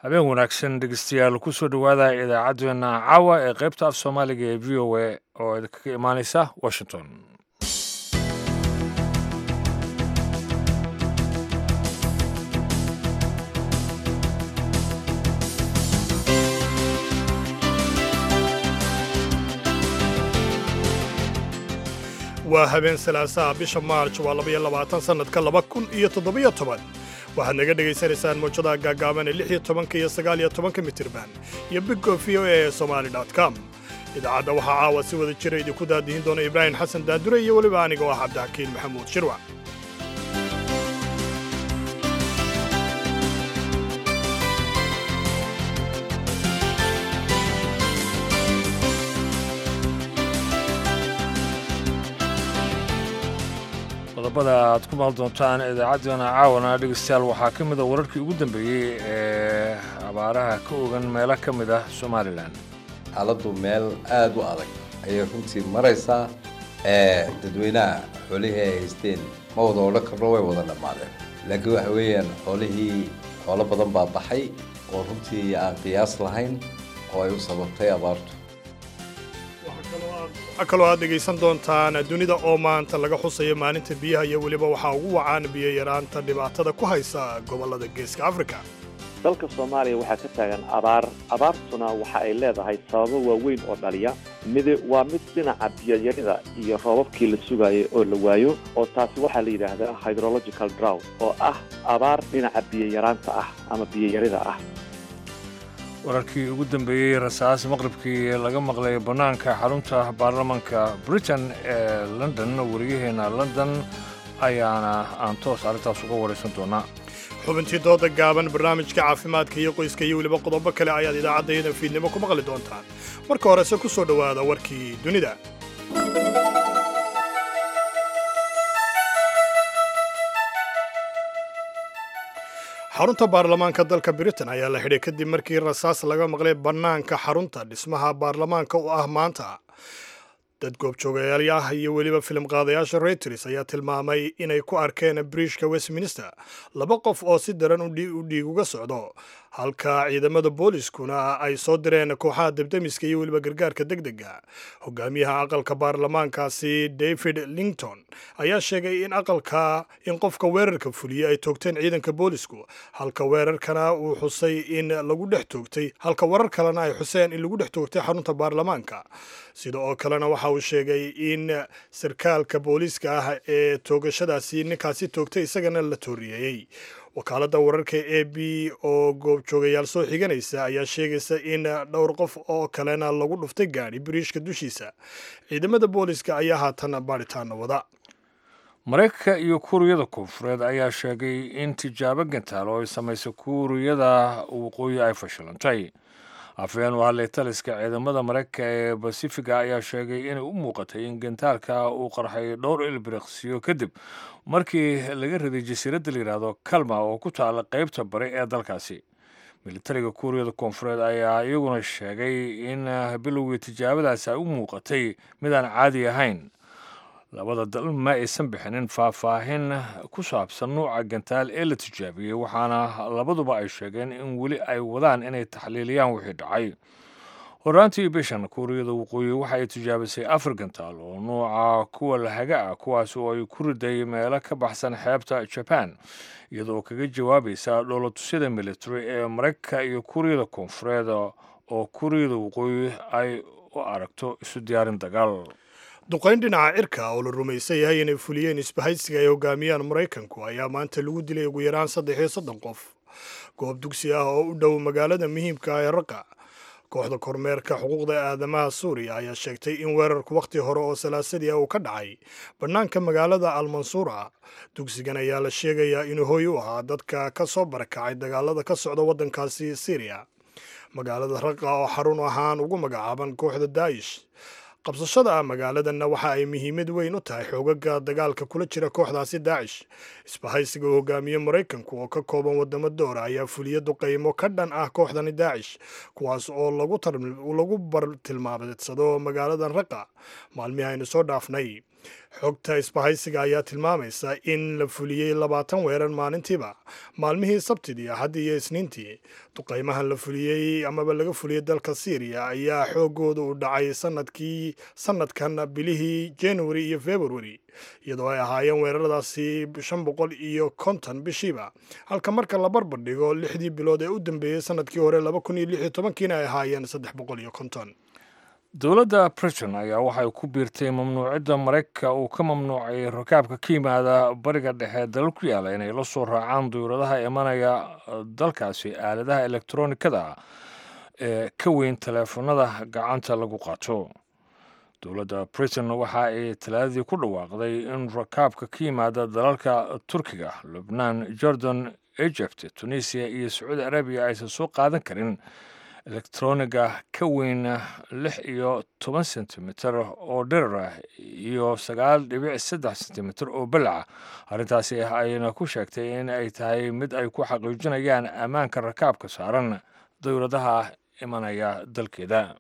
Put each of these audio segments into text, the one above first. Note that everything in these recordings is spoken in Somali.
habeen wanaagsan dhegeystayaal kusoo dhowaada idaacaddeenna caawa ee qaybta af soomaaliga ee v o a oo idinkaga imaaneysa washington waa habeen salaasaha bisha maarj waa labaiyo labaatan sannadka laba kun iyo toddobiyo toban waxaad naga dhegaysanaysaan mawjadaha gaagaaban ee lix iyo tobanka iyo sagaal iyo tobanka mitirban iyo biggo v o a ee somali com idaacadda waxaa caawa si wada jira idinku daadihin doona ibraahim xasan daandure iyo weliba aniga oo ah cabdixakiin maxamuud shirwac qodobada aad ku maal doontaan idaacaddeenna caawana dhegeystayaal waxaa ka mid a wararkii ugu dambeeyey ee abaaraha ka ogan meelo ka mid ah somalilan xaaladdu meel aad u adag ayay runtii maraysaa ee dadweynaha xoolihii ay haysteen ma wada odhan karno way wada dhammaadeen laakiin waxa weeyaan xoolihii xoolo badan baa baxay oo runtii aan qiyaas lahayn oo ay u sababtay abaartu waxaa kaloo aad dhegaysan doontaan dunida oo maanta laga xusayo maalinta biyaha iyo weliba waxaa ugu wacaan biyo yaraanta dhibaatada ku haysa gobollada geeska afrika dalka soomaaliya waxaa ka taagan abaar abaartuna waxa ay leedahay sababo waaweyn oo dhaliya mid waa mid dhinaca biyoyarida iyo roobabkii la sugayay oo la waayo oo taasi waxaa la yidhaahdaa hydrological drow oo ah abaar dhinaca biyoyaraanta ah ama biyoyarida ah wararkii ugu dambeeyey rasaas maqribkii laga maqlay bannaanka xarunta baarlamanka britain ee london wariyaheenna london ayaana aan toos arrintaas uga waraysan doonaa xubintii dooda gaaban barnaamijka caafimaadka iyo qoyska iyo weliba qodobo kale ayaad idaacaddayada fiidnimo ku maqli doontaan marka horese ku soo dhowaada warkii dunida xarunta baarlamaanka dalka britain ayaa la xidhay kadib markii rasaas laga maqlay bannaanka xarunta dhismaha baarlamaanka u ah maanta dad goobjoogayaal iyo weliba filim qaadayaasha reuters ayaa tilmaamay inay ku arkeen briishka westminster laba qof oo si daran u dhiig uga socdo halka ciidamada booliskuna ay soo direen kooxaha debdemiska iyo weliba gargaarka deg dega hogaamiyaha aqalka baarlamaankaasi david lington ayaa sheegay in aqalka in qofka weerarka fuliyey ay toogteen ciidanka boolisku halka weerarkana uu xusay in lagu dhex toogtay halka warar kalena ay xuseen in lagu dhex toogtay xarunta baarlamaanka sida oo kalena waxa uu sheegay in sarkaalka booliiska ah ee toogashadaasi ninkaasi toogtay isagana la tooriyeeyey wakaaladda wararka a b oo goobjoogayaal soo xiganaysa ayaa sheegaysa in dhowr qof oo kalena lagu dhuftay gaadhi biriishka dushiisa ciidamada booliska ayaa haatan baadhitaana wada maraykanka iyo kuuriyada koonfureed ayaa sheegay in tijaabo gantaal oo ay samaysay kuuriyada waqooyi ay fashilantay afhayeen u hadlay taliska ciidamada maraykanka ee basifiga ayaa sheegay inay u muuqatay in gantaalka uu qarxay dhowr ilbiriqsiyo kadib markii laga riday jasiiradda la yidhaahdo kalma oo ku taala qaybta bari ee dalkaasi militariga kuuriyada koonfureed ayaa iyaguna sheegay in bilowgii tijaabadaasi ay u muuqatay midaan caadi ahayn labada dal ma aysan bixinin faahfaahin ku saabsan nuuca gantaal ee la tijaabiyey waxaana labaduba ay sheegeen in weli ay wadaan inay taxliiliyaan wixii dhacay horaantii bishan kuuriyada waqooyi waxa ay tijaabisay afar gantaal oo nuuca kuwa lahaga ah kuwaas oo ay ku riday meelo ka baxsan xeebta jaban iyadoo kaga jawaabaysa dhoolatusyada military ee maraykanka iyo kuuriyada koonfureed oo kuuriyada waqooyi ay u aragto isu diyaarin dagaal duqayn dhinaca cirka oo la rumaysan yahay inay fuliyeen isbahaysiga ay hogaamiyaan maraykanku ayaa maanta lagu dilay ugu yaraan saddex iyo soddon qof goob dugsi ah oo u dhow magaalada muhiimka ah ee raqa kooxda kormeerka xuquuqda aadamaha suuriya ayaa sheegtay in weerarku wakhti hore oo salaasadii ah uu ka dhacay bannaanka magaalada almansuura dugsigan ayaa la sheegayaa inuu hooy u ahaa dadka ka soo barakacay dagaalada ka socda waddankaasi syriya magaalada raqa oo xarun ahaan ugu magacaaban kooxda daa'ish qabsashada ah magaaladanna waxa ay muhiimad weyn u tahay xoogaga dagaalka kula jira kooxdaasi daacish isbahaysiga uu hogaamiye maraykanku oo ka kooban wadamo doora ayaa fuliya duqaymo ka dhan ah kooxdani daacish kuwaas oo lagu bartilmaameedsado magaaladan raqa maalmihi aynu soo dhaafnay xogta isbahaysiga ayaa tilmaamaysa in la fuliyey labaatan weerar maalintiiba maalmihii sabtidii axaddii iyo isniintii duqaymahan la fuliyey amaba laga fuliyey dalka syriya ayaa xoogooda u dhacay sanadkii sanadkan bilihii january iyo february iyadoo ay ahaayeen weeraradaasi shan boqol iyo konton bishiiba halka marka la barbar dhigo lixdii bilood ee u dambeeyey sanadkii hore laba kun iyo lix iyo tobankiina ay ahaayeen saddex boqol iyo konton dowladda britain ayaa waxay ku biirtay mamnuucidda maraykanka uu ka mamnuucay rakaabka ka yimaada bariga dhexe dalal ku yaala inay la soo raacaan duyuradaha imanaya dalkaasi aaladaha elektronikada ee ka weyn taleefanada gacanta lagu qaato dowladda britain waxa ay talaadadii ku dhawaaqday in rakaabka ka yimaada dalalka turkiga lubnaan jordan egypt tunisiya iyo sacuudi arabiya aysan soo qaadan karin elektroniga ka weyn lix iyo toban sentimitir oo dhirar ah iyo sagaal dhibic saddex sentimitir oo balaca arrintaasi ayna ku sheegtay in ay tahay mid ay ku xaqiijinayaan ammaanka rakaabka saaran dowladaha imanaya dalkeeda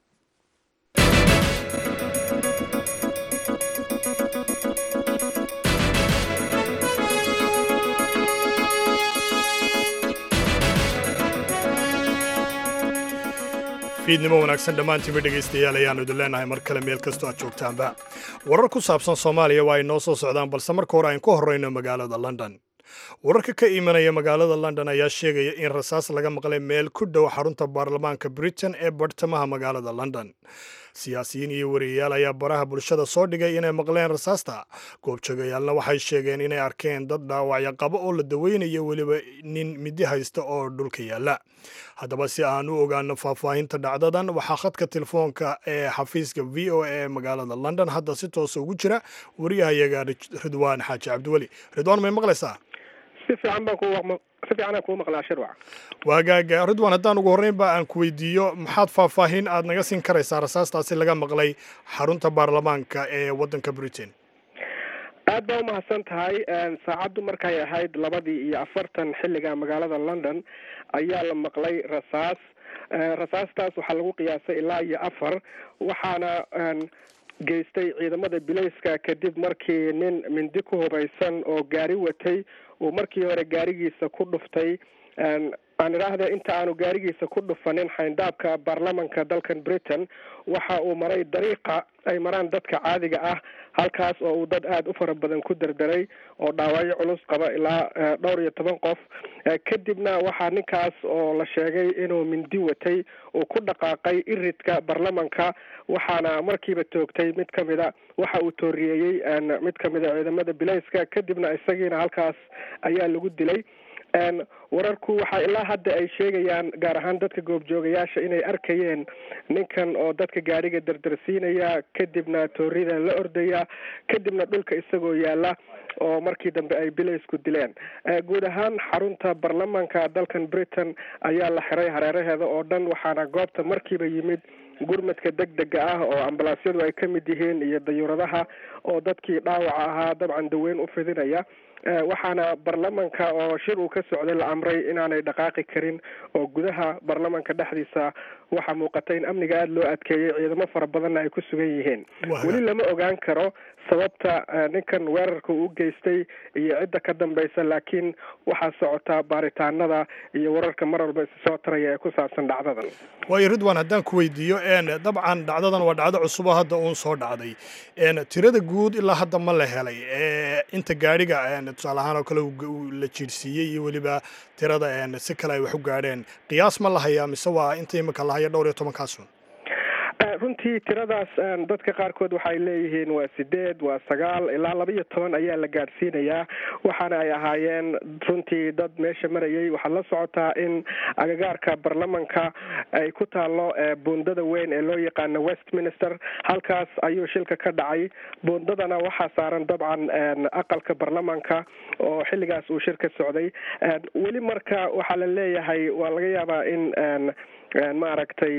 fiidnimo wanaagsan dhammaantiinba dhegaystayaal ayaannu idin leenahay mar kale meel kastoo aad joogtaanba warar ku saabsan soomaaliya waa ay noo soo socdaan balse marka hore aynu ku horrayno magaalada london wararka ka imanaya magaalada london ayaa sheegaya in rasaas laga maqlay meel ku dhow xarunta baarlamaanka britain ee bartamaha magaalada london siyaasiyiin iyo wariyayaal ayaa baraha bulshada soo dhigay inay maqleen rasaasta goobjoogayaalna waxay sheegeen inay arkeen dad dhaawacyo qabo oo la daweynayo weliba nin midi haysta oo dhulka yaalla haddaba si aan u ogaano faahfaahinta dhacdadan waxaa khadka telefoonka ee xafiiska v o a ee magaalada london hadda si toosa ugu jira wariyahayaga ridwaan xaaji cabdiweli ridwaan may maqlaysaa si fiican baan ku si fiicanaan kuu maqlaa shirwac waagaaga ridwaan haddaan ugu horreynba aan ku weydiiyo maxaad faahfaahin aad naga siin karaysaa rasaastaasi laga maqlay xarunta baarlamaanka ee waddanka britain aad baa umahadsan tahay saacaddu markay ahayd labadii iyo afartan xilliga magaalada london ayaa la maqlay rasaas rasaastaas waxaa lagu qiyaasay ilaa iyo afar waxaana geystay ciidamada bilayska kadib markii nin mindi ku hubaysan oo gaari watay uu markii hore gaarigiisa ku dhuftay aan idhaahda inta aanu gaarigiisa ku dhufanin xayndaabka baarlamanka dalkan britain waxa uu maray dariiqa ay maraan dadka caadiga ah halkaas oo uu dad aada u fara badan ku derderay oo dhaawacyo culus qaba ilaa dhowr iyo toban qof kadibna waxaa ninkaas oo la sheegay inuu mindi watay uu ku dhaqaaqay iridka baarlamanka waxaana markiiba toogtay mid kamida waxa uu tooriyeeyey mid kamida ciidamada bilayska kadibna isagiina halkaas ayaa lagu dilay wararku waxaa ilaa hadda ay sheegayaan gaar ahaan dadka goobjoogayaasha inay arkayeen ninkan oo dadka gaariga derdersiinaya kadibna toorida la ordaya kadibna dhulka isagoo yaala oo markii dambe ay bilaysku dileen guud ahaan xarunta baarlamanka dalkan britain ayaa la xiray hareeraheeda oo dhan waxaana goobta markiiba yimid gurmadka deg dega ah oo ambalaasyadu ay ka mid yihiin iyo dayuuradaha oo dadkii dhaawaca ahaa dabcan daweyn u fidinaya waxaana baarlamanka oo shir uu ka socday la amray inaanay dhaqaaqi karin oo gudaha baarlamanka dhexdiisa waxaa muuqata in amniga aada loo adkeeyey ciidamo fara badanna ay ku sugan yihiin weli lama ogaan karo sababta ninkan weerarka uu geystay iyo cidda ka dambaysa laakiin waxaa socotaa baaritaanada iyo wararka mar walba isi soo taraya ee ku saabsan dhacdadan waayo ridwan haddaan ku weydiiyo dabcan dhacdadan waa dhacdo cusubo hadda uun soo dhacday tirada guud ilaa hadda ma la helay inta gaadhiga tusaale ahaan oo kale la jiirsiiyey iyo weliba tirada si kale ay wax u gaadheen qiyaas ma la hayaa mise waa inta imika la haya dhowr iyo tobankaasun runtii tiradaas dadka qaarkood waxay leeyihiin waa sideed waa sagaal ilaa laba iyo toban ayaa la gaadhsiinayaa waxaana ay ahaayeen runtii dad meesha marayay waxaad la socotaa in agagaarka baarlamanka ay ku taalo buundada weyn ee loo yaqaano westminster halkaas ayuu shilka ka dhacay buundadana waxaa saaran dabcan aqalka baarlamanka oo xilligaas uu shir ka socday weli marka waxaa la leeyahay waa laga yaabaa in maaragtay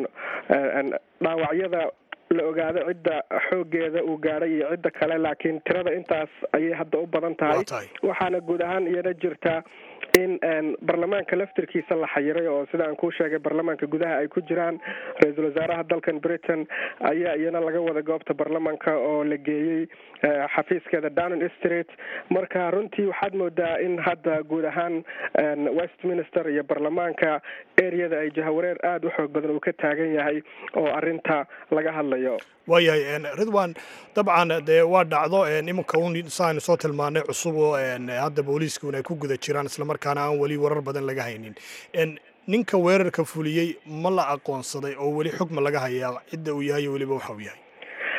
dhaawacyada la ogaado cidda xoogeeda uu gaadhay iyo cidda kale laakiin tirada intaas ayay hadda u badan tahay waxaana guud ahaan iyana jirta in baarlamaanka laftirkiisa la xayiray oo sida aan kuu sheegay baarlamaanka gudaha ay ku jiraan ra-iisul wasaaraha dalkan britain ayaa iyana laga wada goobta baarlamaanka oo la geeyey xafiiskeeda downing street marka runtii waxaad moodaa in hadda guud ahaan westminster iyo baarlamaanka areada ay jahawareer aada u xoog badan uu ka taagan yahay oo arinta laga hadlayo waayahay ridwan dabcan dee waa dhacdo iminka un saaynu soo tilmaanay cusub oo hadda booliiska un ay ku guda jiraan islamarkaana aan weli warar badan laga haynin ninka weerarka fuliyey ma la aqoonsaday oo weli xugma laga hayaa cidda uu yahay weliba waxa uu yahay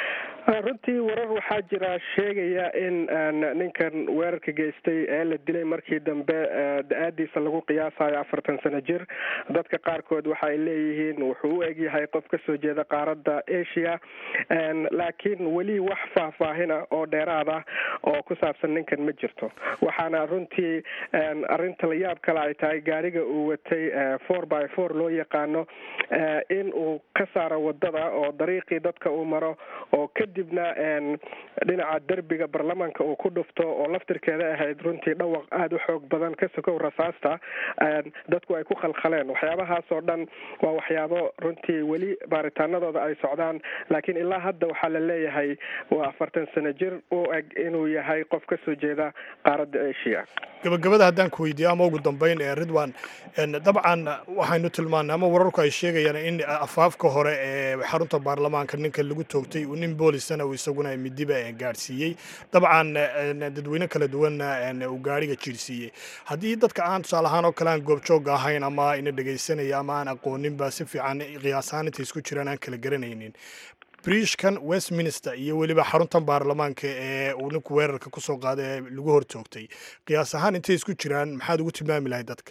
runtii warar waxaa jira sheegaya in ninkan weerarka geystay ee la dilay markii dambe da-aadiisa lagu qiyaasayo afartan sano jir dadka qaarkood waxa ay leeyihiin wuxuu u egyahay qof kasoo jeeda qaaradda asia laakiin weli wax faahfaahina oo dheeraad ah oo ku saabsan ninkan ma jirto waxaana runtii arinta layaab kale ay tahay gaariga uu watay four by four loo yaqaano in uu ka saaro wadada oo dariiqii dadka uu maro oo kadibna dhinaca derbiga baarlamaanka uu ku dhufto oo laftirkeeda ahayd runtii dhawaq aada u xoog badan ka sokow rasaasta dadku ay ku khalkhaleen waxyaabahaas oo dhan waa waxyaabo runtii weli baaritaanadooda ay socdaan laakiin ilaa hadda waxaa la leeyahay waa afartan sano jir u eg inuu yahay qof kasoo jeeda qaaradda asia gabagabada haddaan ku weydiiyo ama ugu dambeyn ee ridwan dabcan waxaynu tilmaanay ama wararku ay sheegayaan in afaafka hore ee xarunta baarlamaanka ninka lagu toogtay uu nin boolisana uu isaguna midiba gaadhsiiyey dabcan dadweyne kala duwanna uu gaariga jiirsiiyey haddii dadka aan tusaale ahaan oo kale aan goobjoogga ahayn ama ina dhegaysanaya ama aan aqooninba si fiican qiyaasahaan intay isku jiraan aan kala garanaynin briishkan westminster iyo weliba xaruntan baarlamaanka ee uu ninku weerarka kusoo qaaday ee lagu hortoogtay qiyaas ahaan intay isku jiraan maxaad ugu tilmaami lahay dadka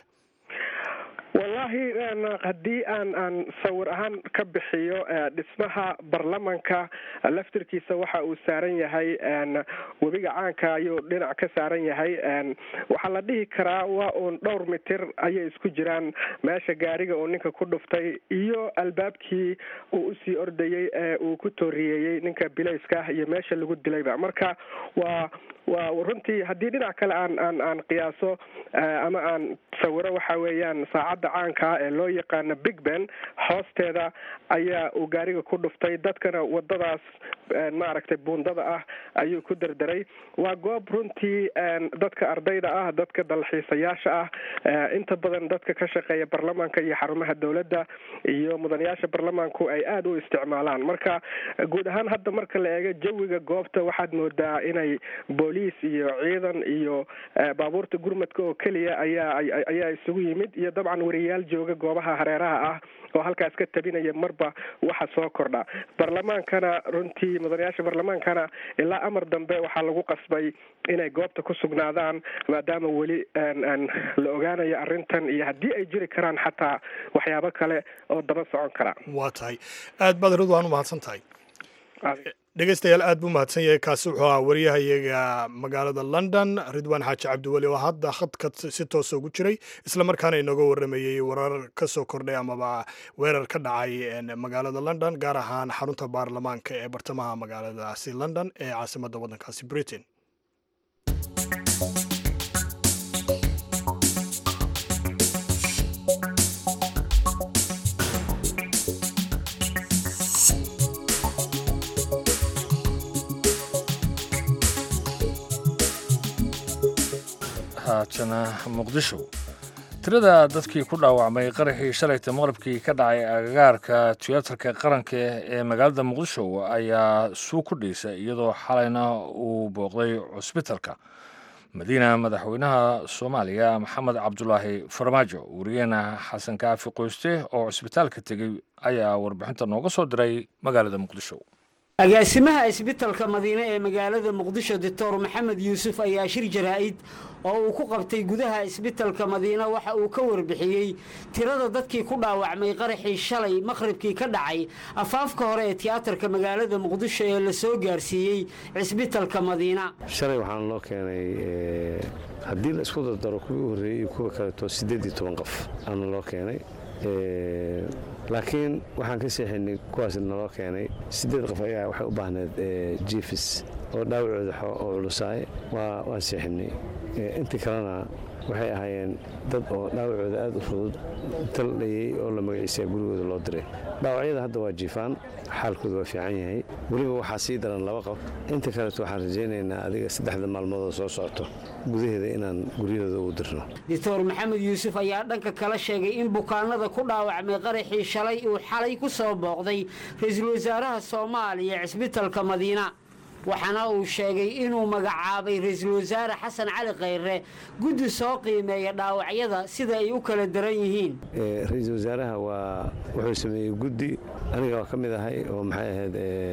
wallahi haddii aan aan sawir ahaan ka bixiyo dhismaha baarlamanka laftirkiisa waxa uu saaran yahay webiga caanka ayuu dhinac ka saaran yahay waxaa la dhihi karaa waa uun dhowr mitir ayay isku jiraan meesha gaariga uu ninka ku dhuftay iyo albaabkii uu usii ordayey ee uu ku tooriyeeyey ninka bilayska iyo meesha lagu dilayba marka waa waa runtii haddii dhinac kale aan aan aan qiyaaso ama aan sawiro waxa weeyaan saacadda caankaa ee loo yaqaano big ben hoosteeda ayaa uu gaariga ku dhuftay dadkana wadadaas maaragtay buundada ah ayuu ku derderay waa goob runtii dadka ardayda ah dadka dalxiisayaasha ah inta badan dadka ka shaqeeya baarlamaanka iyo xarumaha dowladda iyo mudanayaasha baarlamaanku ay aada u isticmaalaan marka guud ahaan hadda marka la eego jawiga goobta waxaad moodaa inay booliis iyo ciidan iyo baabuurta gurmadka oo keliya ayaa ayaa isugu yimid iyo dabcan wariyaal jooga goobaha hareeraha ah oo halkaas ka tabinaya marba waxa soo kordha baarlamaankana runtii mudanayaasha baarlamaankana ilaa amar dambe waxaa lagu qasbay inay goobta ku sugnaadaan maadaama weli la ogaanayo arrintan iyo haddii ay jiri karaan xataa waxyaabo kale oo daba socon kara waa tahay aad baad ridwaan u mahadsan tahay dhegeystayaal aad buu mahadsan yahay kaasi wuxuu ahaa wariyahayaga magaalada london ridwaan xaaji cabdiweli oo hadda khadka si toosa ugu jiray islamarkaana inooga waramayey warar ka soo kordhay amaba weerar ka dhacay magaalada london gaar ahaan xarunta baarlamaanka ee bartamaha magaaladaasi london ee caasimadda waddankaasi britain haatana muqdisho tirada dadkii ku dhaawacmay qaraxii shalayta maqribkii ka dhacay agagaarka tiyaatarka qaranka ee magaalada muqdisho ayaa suu ku dhiisay iyadoo xalayna uu booqday cusbitalka madiina madaxweynaha soomaaliya maxamed cabdulaahi farmaajo wariyeena xasan kaafi qoyste oo cusbitaalka tegey ayaa warbixinta nooga soo diray magaalada muqdisho agaasimaha isbitalka madiine ee magaalada muqdisho doctor maxamed yuusuf ayaa shir jaraa'id oo uu ku qabtay gudaha isbitalka madiine waxa uu ka warbixiyey tirada dadkii ku dhaawacmay qaraxii shalay maqhribkii ka dhacay afaafka hore ee tiyaatarka magaalada muqdisho ee la soo gaarsiiyey cisbitalka madiina shalay waxaan loo keenay haddii la isku dardaro kuwii u horreeyey iyo kuwa kaleeto siddeed iyo toban qof aana loo keenay laakiin waxaan ka seexinay kuwaas naloo keenay siddeed qof ayaa waxay u baahneed jifis oo dhaawacooda oo culusaay waan seexinay intii kalena waxay ahaayeen dad oo dhaawacooda aad u fudud taldhayey oo la magaciisaa gurigooda loo diray dhaawacyada hadda waa jiifaan xaalkooda waa fiican yahay weliba waxaa sii daran laba qof inta kaleeto waxaan rajaynaynaa adiga saddexda maalmoodoo soo socoto gudaheeda inaan guryahooda ugu dirno doctor maxamed yuusuf ayaa dhanka kala sheegay in bukaanada ku dhaawacmay qaraxii shalay uu xalay ku soo booqday ra-iisul wasaaraha soomaaliya cisbitalka madiina waxaana uu sheegay inuu magacaabay ra-iisul wasaare xasan cali khayre guddi soo qiimeeya dhaawacyada sida ay u kala daran yihiin ra-iisul wasaaraha waa wuxuu sameeyey guddi aniga waa ka mid ahay oo maxay ahayd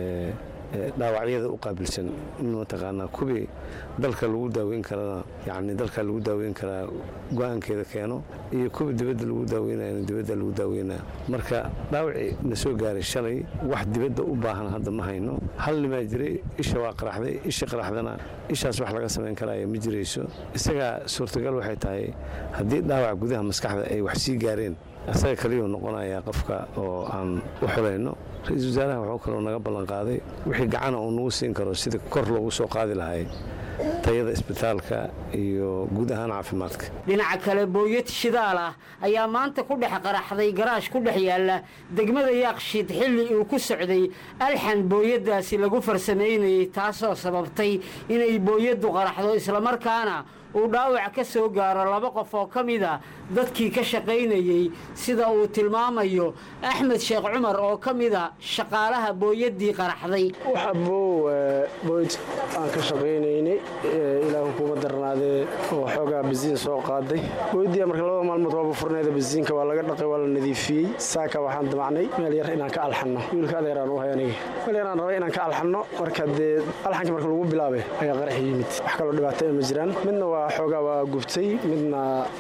dhaawacyada u qaabilsan in mataqaanaa kuwii dalka lagu daaweyn karana yacni dalka lagu daaweyn karaa go-aankeeda keeno iyo kuwii dibadda lagu daaweynayana dibadda lagu daaweynaya marka dhaawacii na soo gaaray shalay wax dibadda u baahan hadda ma hayno hal nimaa jiray isha waa qaraxday isha qaraxdana ishaas wax laga samayn karaayo ma jirayso isagaa suurtagal waxay tahay haddii dhaawac gudaha maskaxda ay wax sii gaareen asaga kaliyuu noqonayaa qofka oo aan u xulayno ra-iisul wasaaraha wuxuu kaloo naga ballanqaaday wixii gacana uu nagu siin karo sida kor loogu soo qaadi lahay tayada isbitaalka iyo guud ahaan caafimaadka dhinaca kale booyad shidaal ah ayaa maanta ku dhex qaraxday garaash ku dhex yaalla degmada yaaqshiid xilli uu ku socday alxan booyaddaasi lagu farsamaynayey taasoo sababtay inay booyaddu qaraxdo islamarkaana uu dhaawac ka soo gaaro laba qof oo ka mid a dadkii ka shaqaynayey sida uu tilmaamayo axmed sheekh cumar oo ka mid a shaqaalaha booyaddii qaraxday waxabow booyd aan ka shaqaynaynay ilaahu kuma darnaadee oo xoogaa basiin soo qaaday booyadii marka labada maalmood waaba furneeda basiinka waa laga dhaqay waa la nadiifiyey saaka waxaan damacnay meel yar inaan ka alxanno wiilka adeeraan u hay aniga meel yaraan rabay inaan ka alxanno marka dee alxanka marka lagu bilaabay ayaa qarax yimid wax kaloo dhibaataya ma jiraan midna waa xoogaa waa gubtay midna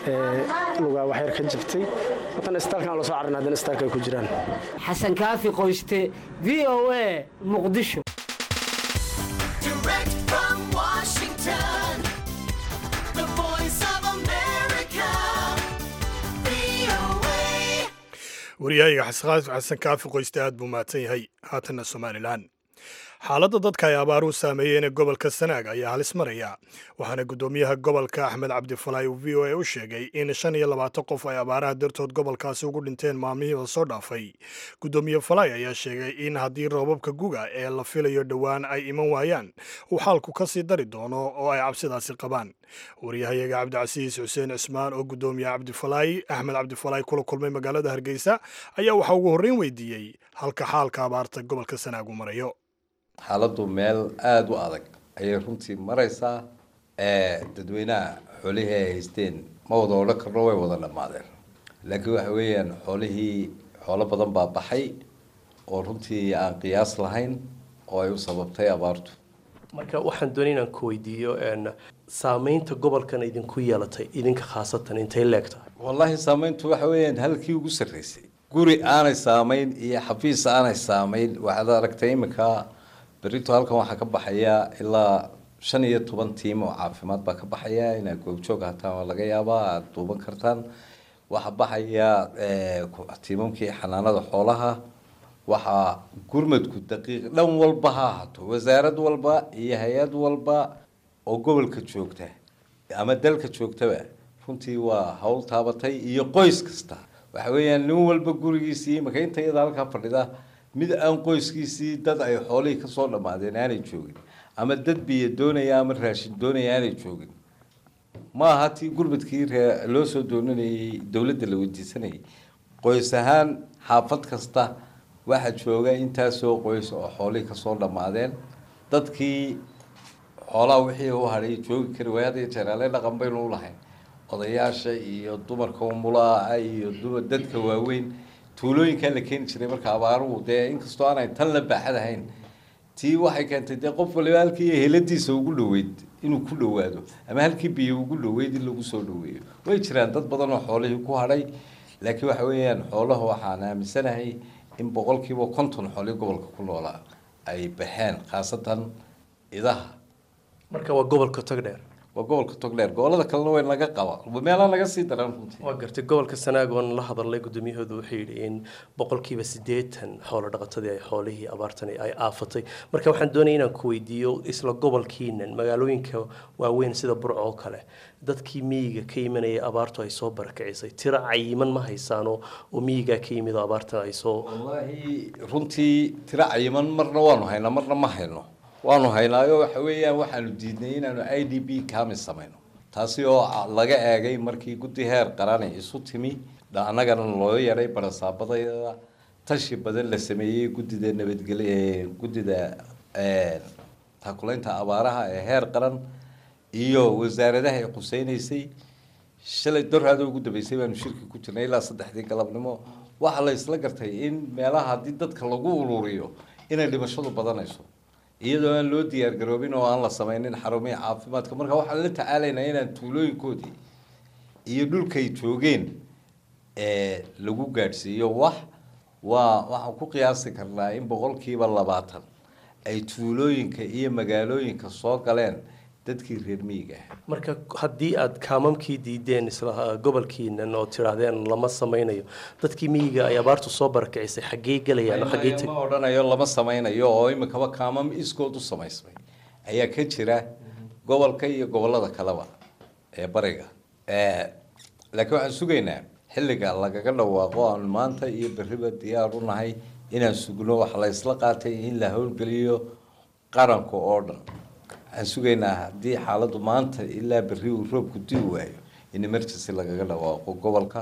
lugaa waxyar ka jabtay watan istaalkan loo soo carrin haddana istaalka ay ku jiraan xasan kaafi qoyste v o a muqdisho wariyahayga xasan kaafi qoyste aad buu mahadsan yahay haatanna somalilan xaaladda dadka ay abaaruhu saameeyeen ee gobolka sanaag ayaa halis maraya waxaana guddoomiyaha gobolka axmed cabdifalaay uu v o a u sheegay in shan iyo labaatan qof ay abaaraha dartood gobolkaasi ugu dhinteen maalmihiiba soo dhaafay guddoomiye falaay ayaa sheegay in haddii roobabka guga ee la filayo dhowaan ay iman waayaan uu xaalku ka sii dari doono oo ay cabsidaasi qabaan waryahayaga cabdicasiis xuseen cismaan oo guddoomiye cabdifalaay axmed cabdifalaay kula kulmay magaalada hargeysa ayaa waxaa ugu horreyn weydiiyey halka xaalka abaarta gobolka sanaag uu marayo xaaladdu meel aada u adag ayay runtii maraysaa dadweynaha xoolihii ay haysteen ma wada odhan karno way wada dhammaadeen laakiin waxa weeyaan xoolihii xoolo badan baa baxay oo runtii aan qiyaas lahayn oo ay u sababtay abaartu marka waxaan doonay inaan ku weydiiyo saameynta gobolkan idinku yeelatay idinka khaasatan intay leeg tahay wallaahi saameyntu waxa weeyaan halkii ugu sarreysay guri aanay saamayn iyo xafiis aanay saamayn waxaad aragtay iminka berito halkan waxaa ka baxaya ilaa shan iyo toban tiim oo caafimaad baa ka baxaya inaad goobjoog hataan waa laga yaabaa aada duuban kartaan waxaa baxaya tiimamkii xanaanada xoolaha waxaa gurmadku daqiiq dhan walba ha ahaato wasaarad walba iyo hay-ad walba oo gobolka joogta ama dalka joogtaba runtii waa hawl taabatay iyo qoys kasta waxa weeyaan nin walba gurigiisii imaka inta iyada halkaa fadhida mid aan qoyskiisii dad ay xoolihii kasoo dhammaadeen aanay joogin ama dad biyo doonaya ama raashin doonaya aanay joogin ma aha tii gurmadkii ree loo soo dooninayay dowladda la weydiisanayay qoys ahaan xaafad kasta waxaa jooga intaasoo qoys oo xoolihii kasoo dhammaadeen dadkii xoolaha wixii u hadhay joogi kari waay hadda jeeraale dhaqan baynu u lahayn odayaasha iyo dumarka umulaa iyo dumar dadka waaweyn tuulooyinkaa la keeni jiray marka abaaruhu dee inkastoo aanay tan la baaxad ahayn tii waxay keentay dee qof waliba halkii heladiisa ugu dhoweyd inuu ku dhowaado ama halkii biyo ugu dhoweyd in lagu soo dhoweeyo way jiraan dad badan oo xoolihii ku hadhay laakiin waxa weeyaan xoolaha waxaan aaminsanahay in boqolkiiba konton xoolihii gobolka ku noolaa ay baxeen khaasatan idaha marka waa gobolka togdheer waa gobolka togdheer gobolada kalena way naga qaba meelaa naga sii daran runtii waa gartay gobolka sanaag oon la hadalnay gudoomiyahoodu wuxuu yidhi in boqolkiiba siddeetan xoolo dhaqatadii ay xoolihii abaartani ay aafatay marka waxaan doonaya inaan ku weydiiyo isla gobolkiinan magaalooyinka waaweyn sida burco oo kale dadkii miyiga ka imanayay abaartu ay soo barakacisay tiro cayiman ma haysaano oo miyigaa ka yimid oo abaartan ay soo wallaahi runtii tiro cayiman marna waanu haynaa marna ma hayno waanu haynaayo waxa weeyaan waxaanu diidnay inaanu i d b kami samayno taasi oo laga eegay markii guddi heer qarani isu timi annagana loo yaray barasaabadayada tashi badan la sameeyey guddida nabadgelya guddida taakulaynta abaaraha ee heer qaran iyo wasaaradaha ay quseynaysay shalay dorhaada ugu dambeysay baanu shirki ku jirnay ilaa saddexdii galabnimo waxaa la isla gartay in meelaha haddii dadka lagu ururiyo inay dhimashadu badanayso iyadoo aan loo diyaar garoobin oo aan la sameynin xarumihii caafimaadka marka waxaan la tacaalaynaa inaan tuulooyinkoodii iyo dhulkay joogeen lagu gaadhsiiyo wax waa waxaan ku qiyaasi karnaa in boqolkiiba labaatan ay tuulooyinka iyo magaalooyinka soo galeen dadkii reer miyiga ah marka haddii aad kaamamkii diideen isla gobolkiinan oo tidhaahdeen lama sameynayo dadkii miyiga ay abaartu soo barakacisay xaggee gelayaan oo xaggee teg ma odhanayo lama sameynayo oo imikaba kaamam iskood u samaysmay ayaa ka jira gobolka iyo gobolada kaleba ee bariga laakiin waxaan sugaynaa xilliga lagaga dhawaaqo aan maanta iyo berriba diyaar u nahay inaan sugno waxa la isla qaatay in la howlgeliyo qaranka oo dhan waxaan sugaynaa haddii xaaladdu maanta ilaa berri uu roobku dii waayo in emergency lagaga dhawaaqo gobolka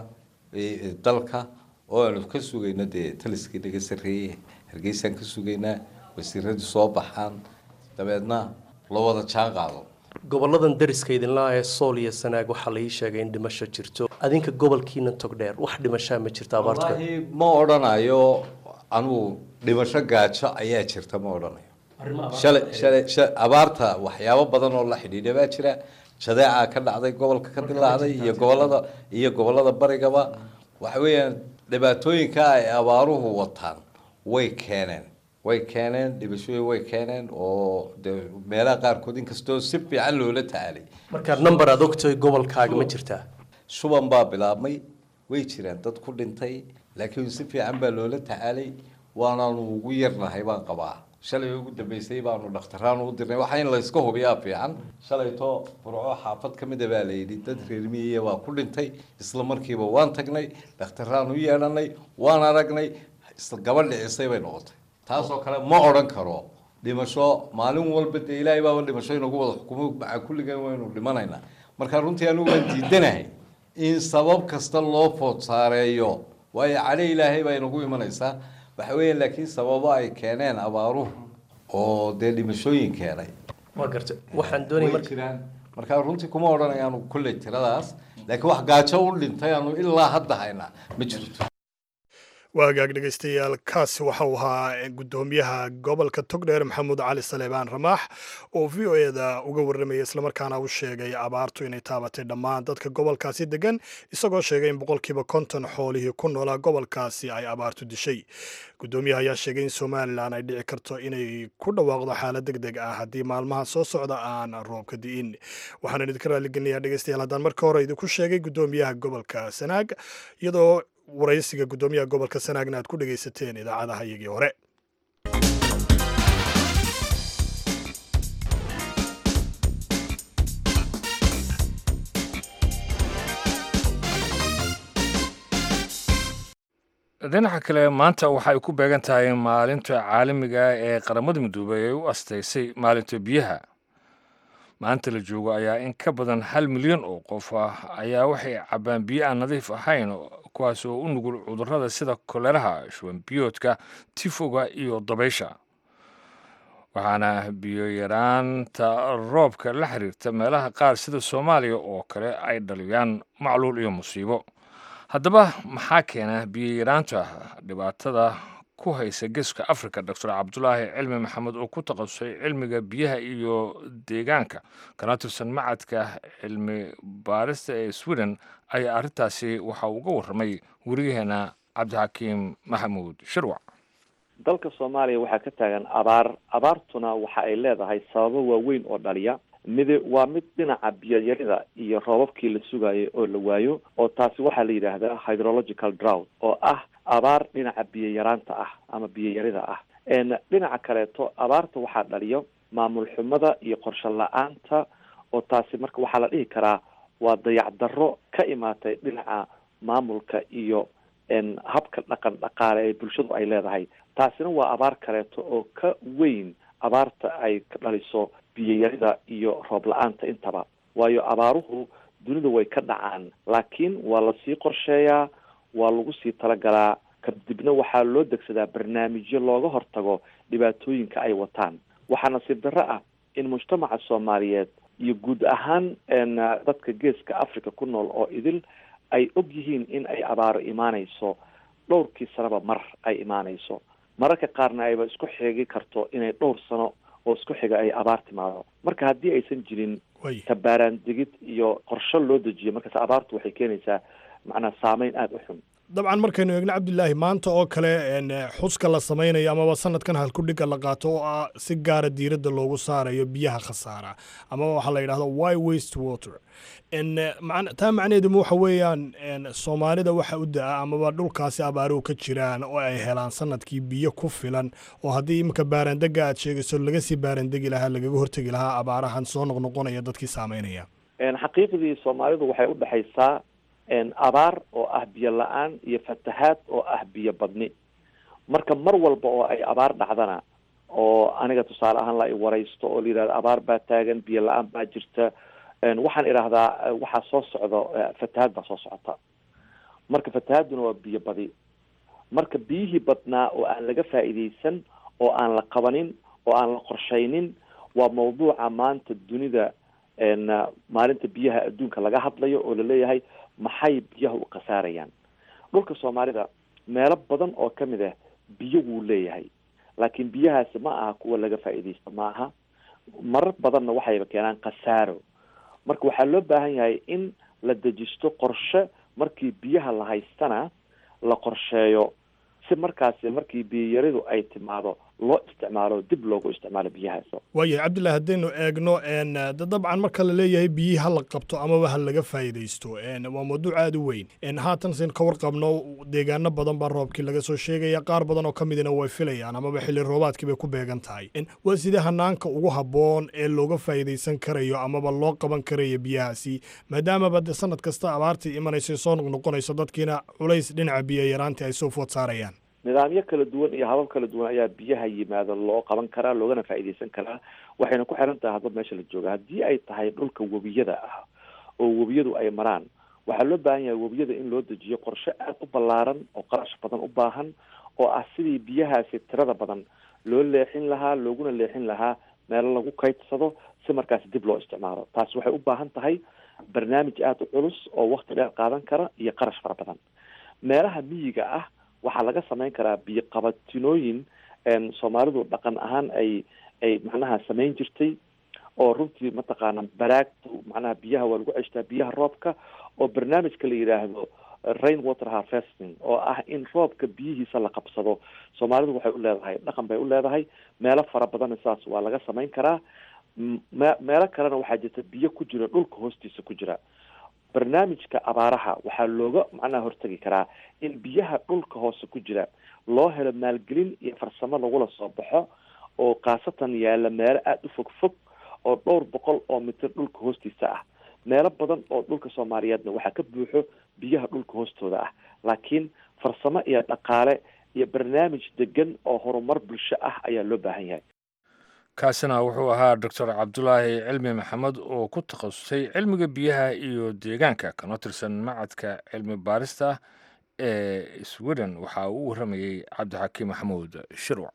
dalka oo aanu ka sugayno dee taliskii naga sarreeyey hargeysaan ka sugaynaa wasiiradii soo baxaan dabeedna loo wada jaan qaado goboladan dariska idinlaa ee sool iyo sanaag waxaa la ii sheegay in dhimasho jirto adinka gobolkiina togdheer wax dhimashaa ma jirta abaartu wallaahi ma odhanayo anugu dhimasho gaajo ayaa jirta ma odhanayo shalay shalay sha- abaarta waxyaabo badan oo la xidhiidha baa jira jadeecaa ka dhacday gobolka ka dilaacday iyo gobolada iyo gobolada barigaba waxa weeyaan dhibaatooyinka ay abaaruhu wataan way keeneen way keeneen dhibashooyin way keeneen oo de meelaha qaarkood inkastoo si fiican loola tacaalay marka number aad ogtahay gobolkaaga ma jirtaa shuban baa bilaabmay way jiraan dad ku dhintay laakiin si fiican baa loola tacaalay waanaanu ugu yarnahay baan qabaa shalay ugu dambeysay baanu dhakhtaraan u dirnay waxaa in layska hubiyaa fiican shalayto burco xaafad ka mida baa layidhi dad reer miyiya waa ku dhintay isla markiiba waan tagnay dhakhtaraan u yeedhanay waan aragnay isla gabadh dhicisay bay noqotay taasoo kale ma odhan karo dhimasho maalin walba dee ilaahay baaba dhimasho inagu wada xukumo maca kulligan waynu dhimanaynaa marka runtii anigu waan diidanahay in sabab kasta loo food saareeyo waayo cali ilaahay baa inagu imanaysaa waxa weeye laakiin sababo ay keeneen abaaruhu oo dee dhimashooyin keenay waa garta waxaan doonaya way marka jiraan marka runtii kuma odhanayaanu kulley tiradaas laakiin wax gaajo u dhintay aanu ilaa hadda haynaa ma jirto waa hagaag dhegaystayaal kaasi waxa uu ahaa guddoomiyaha gobolka togdheer maxamuud cali saleebaan ramaax oo v o eda uga warramaya islamarkaana u sheegay abaartu inay taabatay dhammaan dadka gobolkaasi degan isagoo sheegay in boqolkiiba konton xoolihii ku noolaa gobolkaasi ay abaartu dishay guddoomiyaha ayaa sheegay in somalilan ay dhici karto inay ku dhawaaqdo xaalad deg deg ah haddii maalmaha soo socda aan roobka di'in waxaan idinka raalligeliyaa dhegaystayaal haddaan marka hore idinku sheegay guddoomiyaha gobolka sanaag iyadoo waraysiga guddoomiyaha gobolka sanaagna aad ku dhegaysateen idaacadaha iyagii hore dhinaca kale maanta waxa ay ku beegan tahay maalinta caalamiga ah ee qaramada midoobay ay u astaysay maalinta biyaha maanta la joogo ayaa in ka badan hal milyan oo qof ah ayaa waxay cabbaan biyo aan nadiif ahayn kuwaas oo u nugul cudurrada sida koleraha shuban biyoodka tifoga iyo dabaysha waxaana biyo yaraanta roobka la xiriirta meelaha qaar sida soomaaliya oo kale ay dhaliyaan macluul iyo musiibo haddaba maxaa keena biyo yaraanta dhibaatada ku haysa geeska africa doctor cabdulaahi cilmi maxamed oo ku takhasusay cilmiga biyaha iyo deegaanka kana tirsan macadka cilmi baarista ee sweden ayaa arrintaasi waxa uu uga warramay weriyaheena cabdixakiim maxamuud shirwac dalka soomaaliya waxaa ka taagan abaar abaartuna waxa ay leedahay sababo waaweyn oo dhaliya midi waa mid dhinaca biyoyarida iyo roobabkii la sugayo oo la waayo oo taasi waxaa la yidhaahdaa hydrological drought oo ah abaar dhinaca biyoyaraanta ah ama biyoyarida ah dhinaca kaleeto abaarta waxaa dhaliyo maamul xumada iyo qorshe la-aanta oo taasi marka waxaa la dhihi karaa waa dayacdarro ka imaatay dhinaca maamulka iyo habka dhaqan dhaqaale ee bulshadu ay leedahay taasina waa abaar kaleeto oo ka weyn abaarta ay ka dhaliso biyoyarida iyo roob la-aanta intaba waayo abaaruhu dunida way ka dhacaan laakiin waa lasii qorsheeyaa waa lagu sii talagalaa kadibna waxaa loo degsadaa barnaamijyo looga hortago dhibaatooyinka ay wataan waxaa nasiib darro ah in mujtamaca soomaaliyeed iyo guud ahaan dadka geeska africa ku nool oo idil ay og yihiin in ay abaaro imaanayso dhowrkii sanaba mar ay imaanayso mararka qaarna ayba isku xigi karto inay dhowr sano oo isku xiga ay abaar timaado marka haddii aysan jirin tabaaraandegid iyo qorsho loo dejiyo markaas abaartu waxay keenaysaa macnaa saameyn aada u xun dabcan markaynu eegno cabdilaahi maanta oo kale xuska la samaynayo amaba sanadkan halkudhiga la qaato oo ah si gaara diiradda loogu saarayo biyaha khasaara amaba waxaa la yidhahdo wy waste water taa macnaheeduma waxa weeyaan soomaalida waxa u da-a amaba dhulkaasi abaaruhu ka jiraan oo ay helaan sanadkii biyo ku filan oo haddii iminka baarandega aad sheegayso laga sii baarandegi lahaa lagaga hortegi lahaa abaarahan soo noqnoqonaya dadkii saameynaya xaqiiqdii soomaalidu waxay u dhexaysaa abaar oo ah biyo la-aan iyo fatahaad oo ah biyo badni marka mar walba oo ay abaar dhacdana oo aniga tusaale ahaan la i waraysto oo la yidhahdo abaar baa taagan biyo la-aan baa jirta waxaan idhaahdaa waxaa soo socdo fatahaad baa soo socota marka fatahaaduna waa biyo badi marka biyihii badnaa oo aan laga faa'iidaysan oo aan la qabanin oo aan la qorshaynin waa mawduuca maanta dunida maalinta biyaha adduunka laga hadlayo oo laleeyahay maxay biyaha u khasaarayaan dhulka soomaalida meelo badan oo kamid ah biyo wuu leeyahay laakiin biyahaasi ma aha kuwa laga faa'iidaysto ma aha marar badanna waxayba keenaan khasaaro marka waxaa loo baahan yahay in la dejisto qorshe markii biyaha la haystana la qorsheeyo si markaasi markii biyayaridu ay timaado loo isticmaalo dib loogu isticmaalo biyahaas waayahay cabdillahi haddaynu eegno dabcan marka la leeyahay biyihii ha la qabto amaba ha laga faa'iidaysto waa mawduuc aada u weyn haatan sin ka warqabno deegaano badan baa roobkii laga soo sheegaya qaar badan oo ka midina way filayaan amaba xilli roobaadkii bay ku beegan tahay waa sidee hanaanka ugu habboon ee looga faa'iidaysan karayo amaba loo qaban karayo biyahaasi maadaamaba de sanad kasta abaartii imanayso soo noqnoqonayso dadkiina culays dhinaca biyo yaraantii ay soo food saarayaan nidaamyo kala duwan iyo habab kala duwan ayaa biyaha yimaado loo qaban karaa loogana faa'iidaysan karaa waxayna ku xiran tahay hadba meesha la jooga haddii ay tahay dhulka webiyada ah oo webiyadu ay maraan waxaa loo baahan yahay webiyada in loo dejiyo qorshe aada u ballaaran oo qarash badan u baahan oo ah sidii biyahaasi tirada badan loo leexin lahaa looguna leexin lahaa meelo lagu kaydsado si markaasi dib loo isticmaalo taasi waxay u baahan tahay barnaamij aada u culus oo wakti dheer qaadan kara iyo qarash fara badan meelaha miyiga ah waxaa laga samayn karaa biyo qabatinooyin soomaalidu dhaqan ahaan ay ay macnaha samayn jirtay oo runtii mataqaana baraagta macnaha biyaha waa lagu ceshtaa biyaha roobka oo barnaamijka la yidhaahdo rain water harvesting oo ah in roobka biyihiisa la qabsado soomaalidu waxay u leedahay dhaqan bay u leedahay meelo fara badanna saas waa laga samayn karaa me meelo kalena waxaa jirta biyo ku jira dhulka hoostiisa ku jira barnaamijka abaaraha waxaa looga macnaha hortegi karaa in biyaha dhulka hoose ku jira loo helo maalgelin iyo farsamo lagula soo baxo oo khaasatan yaalla meelo aada u fog fog oo dhowr boqol oo mitir dhulka hoostiisa ah meelo badan oo dhulka soomaaliyeedna waxaa ka buuxo biyaha dhulka hoostooda ah laakiin farsamo iyo dhaqaale iyo barnaamij degan oo horumar bulsho ah ayaa loo baahan yahay kaasina wuxuu ahaa doctor cabdulaahi cilmi maxamed oo ku takhasusay cilmiga biyaha iyo deegaanka kana tirsan macadka cilmi baarista ee sweden waxa uu u warramayey cabdixakiim maxamuud shirwac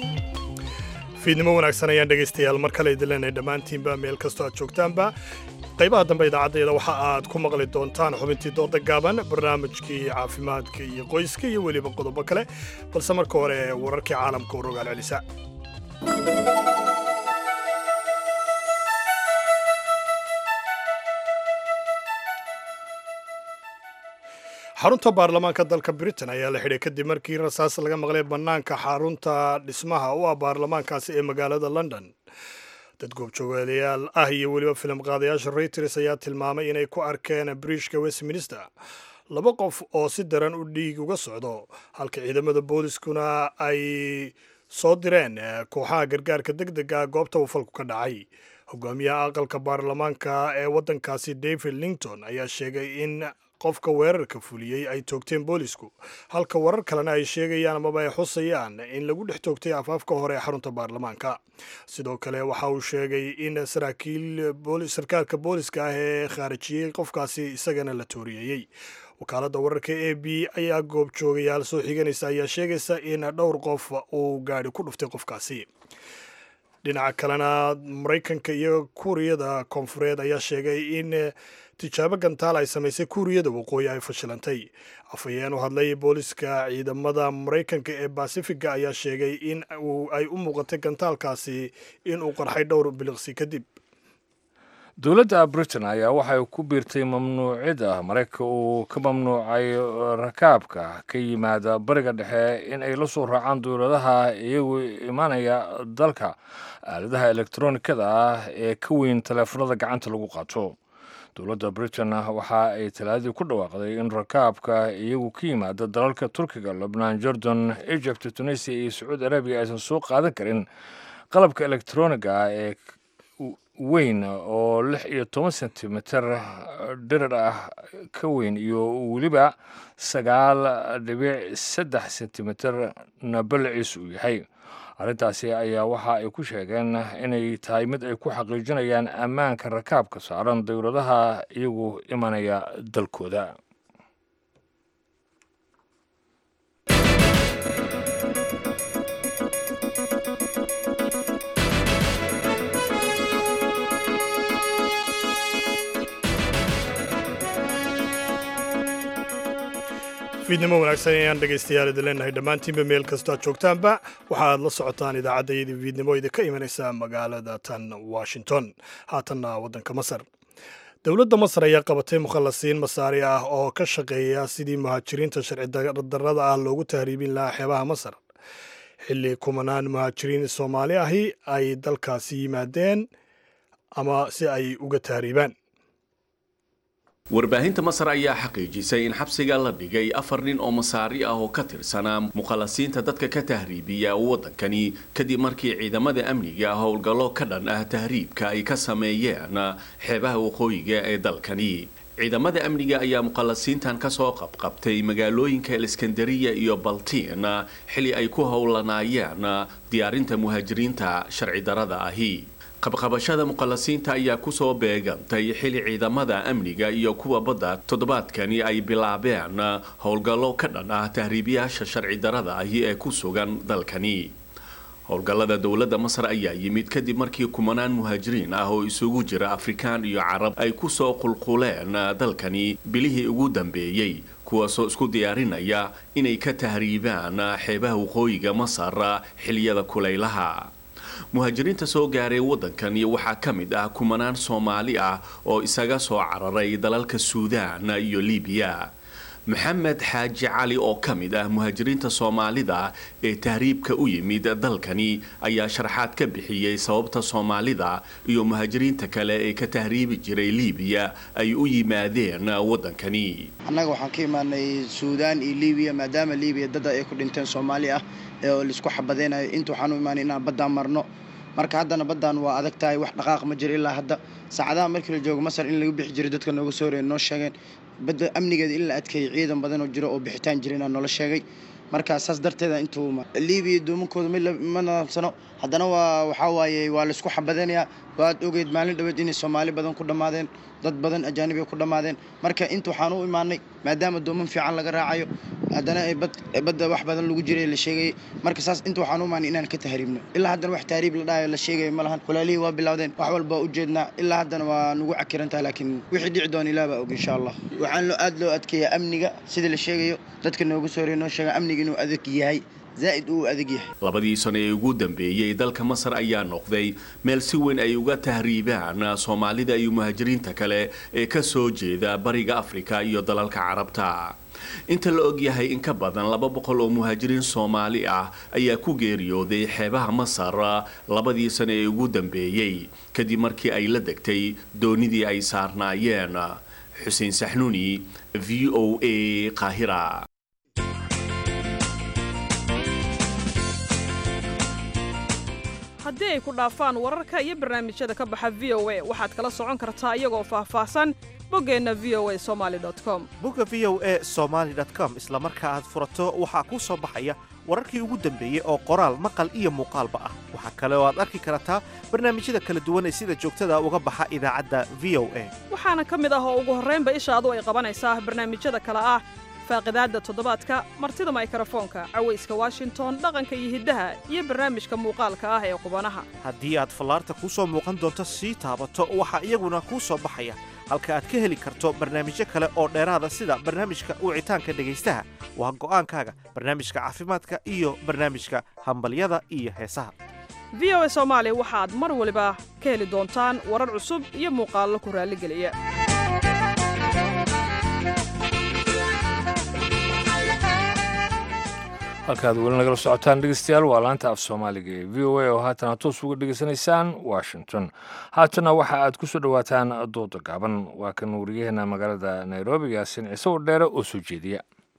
fiidnimo wanaagsan ayaan dhegaystayaal mar kale idin leenahay dhammaantiinba meel kastoo aad joogtaanba qaybaha dambe idaacaddeeda waxa aad ku maqli doontaan xubintii dooda gaaban barnaamijkii caafimaadka iyo qoyska iyo weliba qodobo kale balse marka hore wararkii caalamka u rogaal celisa xarunta baarlamaanka dalka britain ayaa la xidhay kadib markii rasaas laga maqlay bannaanka xarunta dhismaha u ah baarlamaankaasi ee magaalada london dad goobjoogayaal ah iyo weliba filim qaadayaasha reuters ayaa tilmaamay inay ku arkeen briishka westminster laba qof oo si daran u dhiig uga socdo halka ciidamada booliskuna ay soo direen kooxaha gargaarka deg dega goobta uu falku ka dhacay hogaamiyaha aqalka baarlamaanka ee waddankaasi david lington ayaa sheegay in qofka weerarka fuliyey ay toogteen boolisku halka warar kalena ay sheegayaan amaba ay xusayaan in lagu dhex toogtay afaafka hore ee xarunta baarlamaanka sidoo kale waxa uu sheegay in saraakiil sarkaalka booliska ah ee khaarijiyey qofkaasi isagana la tooriyeeyey wakaaladda wararka a b ayaa goobjoogayaal soo xiganaysa ayaa sheegaysa in dhowr qof uu gaadhi ku dhuftay qofkaasi dhinaca kalena maraykanka iyo kuuriyada koonfureed ayaa sheegay in tijaabo gantaal ay samaysay kuuriyada waqooyi ay fashilantay afhayeen u hadlay booliska ciidamada maraykanka ee basifiga ayaa sheegay in ay u muuqatay gantaalkaasi in uu qarxay dhowr biliqsi kadib dowladda britain ayaa waxay ku biirtay mamnuucida maraykanka uu ka mamnuucay rakaabka ka yimaada bariga dhexe in ay la soo raacaan dowladaha iyagu imaanaya dalka aaladaha elektronikada ah ee ka weyn taleefanada gacanta lagu qaato dowladda britain waxa ay talaadii ku dhawaaqday in rakaabka iyagu ka yimaada dalalka turkiga lubnaan jordan egypt tunisia iyo sacuudi arabiya aysan soo qaadan karin qalabka elektroniga ah ee weyn oo lix iyo toban sentimitir dhirar ah ka weyn iyo weliba sagaal dhibic saddex sentimitir na balaciis uu yahay arrintaasi ayaa waxa ay ku sheegeen inay tahay mid ay ku xaqiijinayaan ammaanka rakaabka saaran dowladaha iyagu imanaya dalkooda fiidnimo wanaagsan ayaan dhegaystayaal idin leenahay dhammaantiinba meel kastoo aad joogtaanba waxa aad la socotaan idaacaddayadii fiidnimo idinka imanaysa magaalada tan washington haatanna waddanka masar dowladda masar ayaa qabatay mukhallasiin masaari ah oo ka shaqeeya sidii muhaajiriinta sharci darrada ah loogu tahriibin lahaa xeebaha masar xilli kumanaan muhaajiriin soomaali ahi ay dalkaasi yimaadeen ama si ay uga tahriibaan warbaahinta masar ayaa xaqiijisay in xabsiga la dhigay afar nin oo masaari ah oo ka tirsanaa mukhalasiinta dadka ka tahriibiya waddankani kadib markii ciidamada amniga howlgallo ka dhan ah tahriibka ay ka sameeyeen xeebaha waqooyiga ee dalkani ciidamada amniga ayaa mukhalasiintan kasoo qabqabtay magaalooyinka eliskandariya iyo baltiin xili ay ku howlanaayeen diyaarinta muhaajiriinta sharci darada ahi qabqabashada mukhalasiinta ayaa kusoo beegantay xili ciidamada amniga iyo kuwa badda toddobaadkani ay bilaabeen howlgallo ka dhan ah tahriibiyaasha sharci darada ahi ee ku sugan dalkani howlgallada dowladda masar ayaa yimid kadib markii kumanaan muhaajiriin ah oo isugu jira afrikaan iyo carab ay kusoo qulquleen dalkani bilihii ugu dambeeyey kuwaasoo isku diyaarinaya inay ka tahriibaan xeebaha waqooyiga masar xiliyada kulaylaha muhaajiriinta soo gaaray waddankani waxaa ka mid ah kumanaan soomaali ah oo isaga soo cararay dalalka suudaan iyo libiya maxamed xaaji cali oo ka mid ah muhaajiriinta soomaalida ee tahriibka u yimid dalkani ayaa sharaxaad ka bixiyey sababta soomaalida iyo muhaajiriinta kale ee ka tahriibi jiray libiya ay u yimaadeen waddankani annaga waxaan ka imaanay suudaan iyo libiya maadaama libiya dad ay ku dhinteen soomaali ah oo laisku xabadeynayo inta waxaan u imaanay inaan baddaan marno marka haddana baddaan waa adag tahay wax dhaqaaq ma jiro ilaa hadda saacadaha markii la joogo masar in laga bixi jiray dadka nooga soo horeeya noo sheegeen badda amnigeeda in la adkeeyay ciidan badan oo jiro oo bixitaan jira inaa noola sheegay marka saas darteeda intuu libiya doomankooda ma nadaamsano haddana waa waxaa waaye waa laisku xabadanayaa waad ogeyd maalin dhaweed inay soomaali badan ku dhammaadeen dad badan ajaanib ay ku dhammaadeen marka inta waxaan u imaanay maadaama dooman fiican laga raacayo haddana ay bad badda wax badan lagu jiray la sheegayay marka saas inta waxaan u imaanay inaan ka tahriibno ilaa haddana wax tahriib la dhahayo la sheegayo ma lahan kulaalihii waa bilowdeen wax walba u jeednaa ilaa haddana waa nagu cakiran tahay laakiin wixii dhici doona ilaah baa og insha allah waxaan loo aad loo adkeeyaa amniga sida la sheegayo dadka noogu soo horey noo sheega amniga inuu adag yahay zaa'id uu adag yahay labadii sano ee ugu dambeeyey dalka masar ayaa noqday meel si weyn ay uga tahriibaan soomaalida iyo muhaajiriinta kale ee ka soo jeeda bariga afrika iyo dalalka carabta inta la ogyahay in ka badan laba boqol oo muhaajiriin soomaali ah ayaa ku geeriyooday xeebaha masar labadii sano ee ugu dambeeyey kadib markii ay la degtay doonidii ay saarnaayeen xuseen saxnuuni v o a qaahira haddii ay ku dhaafaan wararka iyo barnaamijyada ka baxa v o a waxaad kala socon kartaa iyagoo faahfaahsan boggeenna v o a somali com bogga v o a somaali com isla marka aad furato waxaa kuu soo baxaya wararkii ugu dambeeyey oo qoraal maqal iyo muuqaalba ah waxaa kale oo aad arki kartaa barnaamijyada kala duwan ee sida joogtada uga baxa idaacadda v o a waxaana ka mid ah oo ugu horraynba ishaadu ay qabanaysaa barnaamijyada kale ah faaqidaadda toddobaadka martida maykrofoonka cawayska washington dhaqanka iyo hiddaha iyo barnaamijka muuqaalka ah ee qubanaha haddii aad fallaarta kuu soo muuqan doonto sii taabato waxaa iyaguna kuu soo baxaya halka aad ka heli karto barnaamijyo kale oo dheeraada sida barnaamijka wicitaanka dhegaystaha waa go'aankaaga barnaamijka caafimaadka iyo barnaamijka hambalyada iyo heesaha v o a soomaali waxaad mar waliba ka heli doontaan warar cusub iyo muuqaallo ku raalligeliya halkaad weli nagala socotaan dhegeystayaal waa laanta af soomaaliga ee v o a oo haatan aad toos uga dhegeysanaysaan washington haatana waxa aad ku soo dhowaataan dooda gaaban waa kan wariyaheena magaalada nairobi yaasin ciise oo dheere oo soo jeediya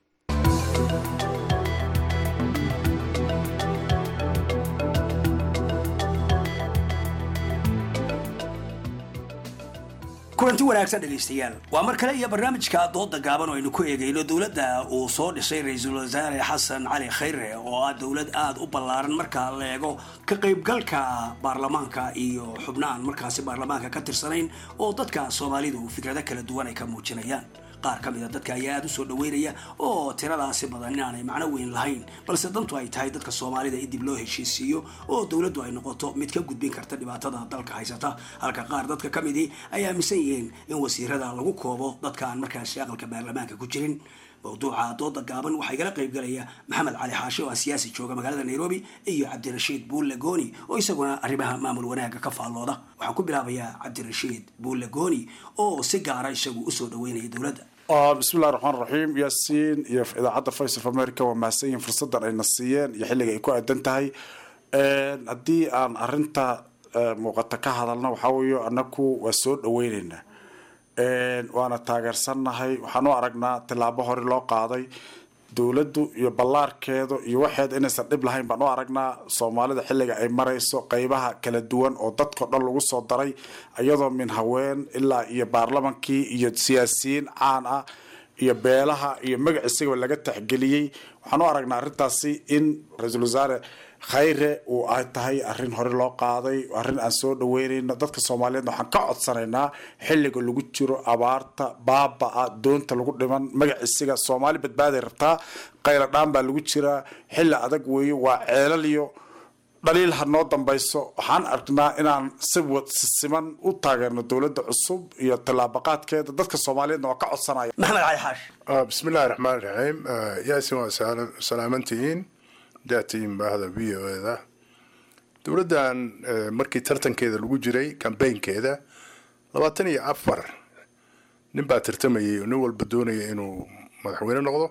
kulanti wanaagsan dhegaystayaal waa mar kale iyo barnaamijka dooda gaaban oo aynu ku eegayno dowladda uu soo dhisay ra-iisul wasaare xasan cali khayre oo ah dowlad aada u ballaaran marka la eego ka qaybgalka baarlamaanka iyo xubnahan markaasi baarlamaanka ka tirsanayn oo dadka soomaalidu fikrado kala duwan ay ka muujinayaan qaar ka mida dadka ayaa aada u soo dhaweynaya oo tiradaasi badan inaanay macno weyn lahayn balse dantu ay tahay dadka soomaalida in dib loo heshiisiiyo oo dowladdu ay noqoto mid ka gudbin karta dhibaatada dalka haysata halka qaar dadka ka midii ay aaminsan yihiin in wasiirada lagu koobo dadka aan markaasi aqalka baarlamaanka ku jirin mawduuca dooda gaaban waxaa igala qaybgalaya maxamed cali xaashi oo ah siyaasi jooga magaalada nairobi iyo cabdirashiid buulle gooni oo isaguna arrimaha maamul wanaagga ka faallooda waxaan ku bilaabayaa cabdirashiid buulle gooni oo si gaara isagu usoo dhaweynaya dowladda bismillahi raxmaan raxiim yaasiin iyo idaacadda voice of america waa mahadsan yihiin fursaddan ayna siiyeen iyo xilliga ay ku aadan tahay haddii aan arinta muuqata ka hadalna waxaa weeye anaku waa soo dhaweyneynaa waana taageersannahay waxaan u aragnaa tillaabo hore loo qaaday dowladdu iyo ballaarkeedu iyo waxeeda inaysan dhib lahayn baan u aragnaa soomaalida xilliga ay marayso qeybaha kala duwan oo dadkao dhan lagu soo daray iyadoo min haween ilaa iyo baarlamankii iyo siyaasiyiin caan ah iyo beelaha iyo magac isagaba laga taxgeliyey waxaan u aragnaa arrintaasi in ra-iisul wasaare khayre uu ay tahay arrin hore loo qaaday arrin aan soo dhaweynayno dadka soomaaliyeed waxaan ka codsanaynaa xilliga lagu jiro abaarta baaba-a doonta lagu dhiman magacisiga soomaali badbaaday rabtaa qayla dhaan baa lagu jiraa xilli adag weeye waa ceelal iyo dhaliil ha noo dambayso waxaan aragnaa inaan si siman u taageerno dowladda cusub iyo tallaabaqaadkeeda dadka soomaaliyeedna waa ka codsanaya maxamed cali xaash bismillahi raxmaan raxiim yaasin waa salaamantihiin daatiin baahda v o eda dowladdan markii tartankeeda lagu jiray kambaynkeeda labaatan iyo afar nin baa tartamayay oo nin walba doonaya inuu madaxweyne noqdo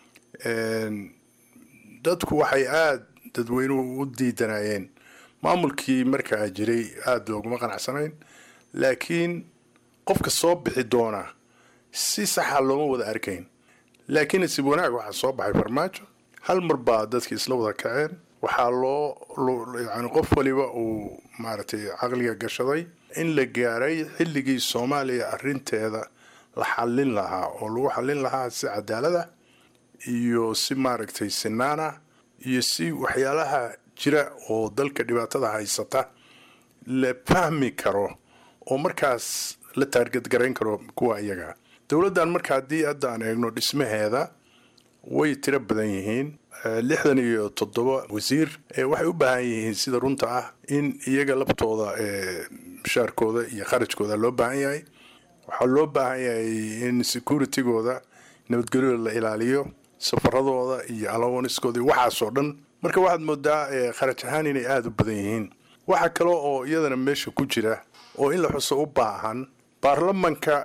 dadku waxay aada dadweynuhu u diidanayeen maamulkii markaa jiray aada looguma qanacsanayn laakiin qofka soo bixi doona si saxa looma wada arkayn laakiin isib wanaag waxaa soo baxay farmaajo hal mar baa dadki isla wada kaceen waxaa loo yani qof waliba uu maaragtay caqliga gashaday in la gaaray xilligii soomaaliya arinteeda la xallin lahaa oo lagu xallin lahaa si cadaalada iyo si maaragtay sinaana iyo si waxyaalaha jira oo dalka dhibaatada haysata la fahmi karo oo markaas la taargadgarayn karo kuwa iyaga dowladdan marka haddii hadda aan eegno dhismaheeda way tiro badan yihiin lixdan iyo toddoba wasiir waxay u baahan yihiin sida runta ah in iyaga laftooda mushaarkooda iyo kharajkooda loo baahan yahay waxaa loo baahan yahay in securitygooda nabadgelyooda la ilaaliyo safaradooda iyo alawaniskooda iyo waxaasoo dhan marka waxaad moodaa kharaj ahaan inay aada u badan yihiin waxaa kale oo iyadana meesha ku jira oo in la xuso u baahan baarlamanka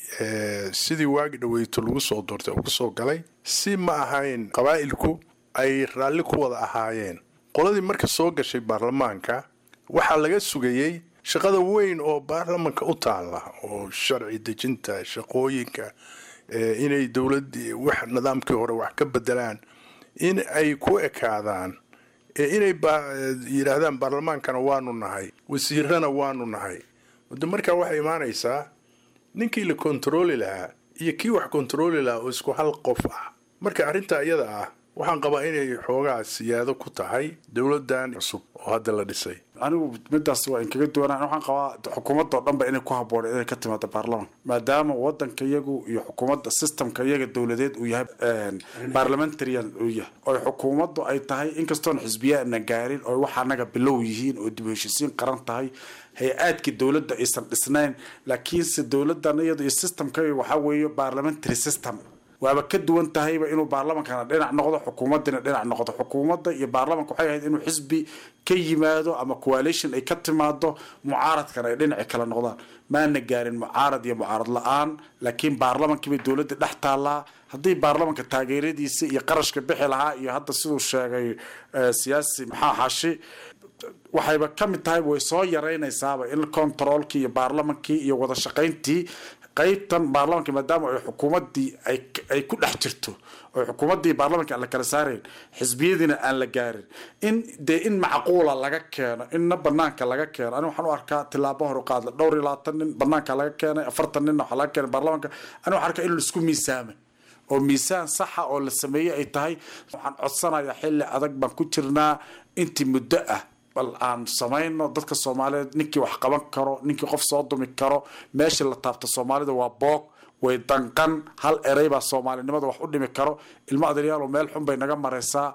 sidii waagi dhaweyto lagu soo doortay oo kusoo galay si ma ahayn qabaa'ilku ay raalli ku wada ahaayeen qoladii marka soo gashay baarlamaanka waxaa laga sugayey shaqada weyn oo baarlamanka u taalla oo sharci dejinta shaqooyinka inay dowladdii wax nidaamkii hore wax ka bedelaan in ay ku ekaadaan inay yidhaahdaan baarlamaankana waanu nahay wasiirana waanu nahay de markaa waxay imaanaysaa ninkii la kontarooli lahaa iyo kii wax kontarooli lahaa oo isku hal qof ah marka arrintaa iyada ah waxaan qabaa inay xoogaa siyaado ku tahay dowladdan cusub oo hadda la dhisay anigu midaas waa inkaga duwanaan waxaan qabaa xukuumadda oo dhanba inay ku habboon inay ka timaado baarlamanka maadaama wadanka iyagu iyo xukuumadda systemka iyaga dowladeed uu yahay parliamentarian uu yahay oo xukuumaddu ay tahay inkastoon xisbiyaana gaarin oo wax anaga bilow yihiin oo dib u heshisiin qaran tahay hay-aadkii dowladda aysan dhisnayn laakiinse dowladan iyada iyo systemka waxaa weeye parliamentary system waaba ka duwan tahayba inuu baarlamankana dhinac noqdo xukuumadina dhinac noqdo xukuumadda iyo baarlamanka waxay ahayd inuu xisbi ka yimaado ama coalition ay ka timaado mucaaradkana ay dhinaci kala noqdaan maana gaarin mucaarad iyo mucaarad la-aan laakiin baarlamankiibay dowladda dhex taallaa haddii baarlamanka taageeradiisa iyo qarashka bixi lahaa iyo hadda siduu sheegay siyaasi maxaa xashi waxayba ka mid tahay way soo yaraynaysaaba in controolkii iyo baarlamankii iyo wada shaqayntii qaybtan baarlamanka maadaama ay xukuumaddii ay ku dhex jirto oo xukuumaddii baarlamanka aan la kala saarayn xisbiyadiina aan la gaarin in dee in macquula laga keeno inna banaanka laga keeno ani waxaan u arkaa tilaabo hor u qaadla dhowr iyo labaatan nin banaanka laga keenay afartan ninna waxaa laga keenay baarlamanka ani waxaan arkaa in laisku miisaamay oo miisaan saxa oo la sameeyey ay tahay waxaan codsanayaa xilli adag baan ku jirnaa intii muddo ah bal aan samayno dadka soomaaliyeed ninkii wax qaban karo ninkii qof soo dumi karo meeshii la taabta soomaalida waa boog way danqan hal erey baa soomaalinimada wax u dhimi karo ilmo adeeryaal meel xun bay naga maraysaa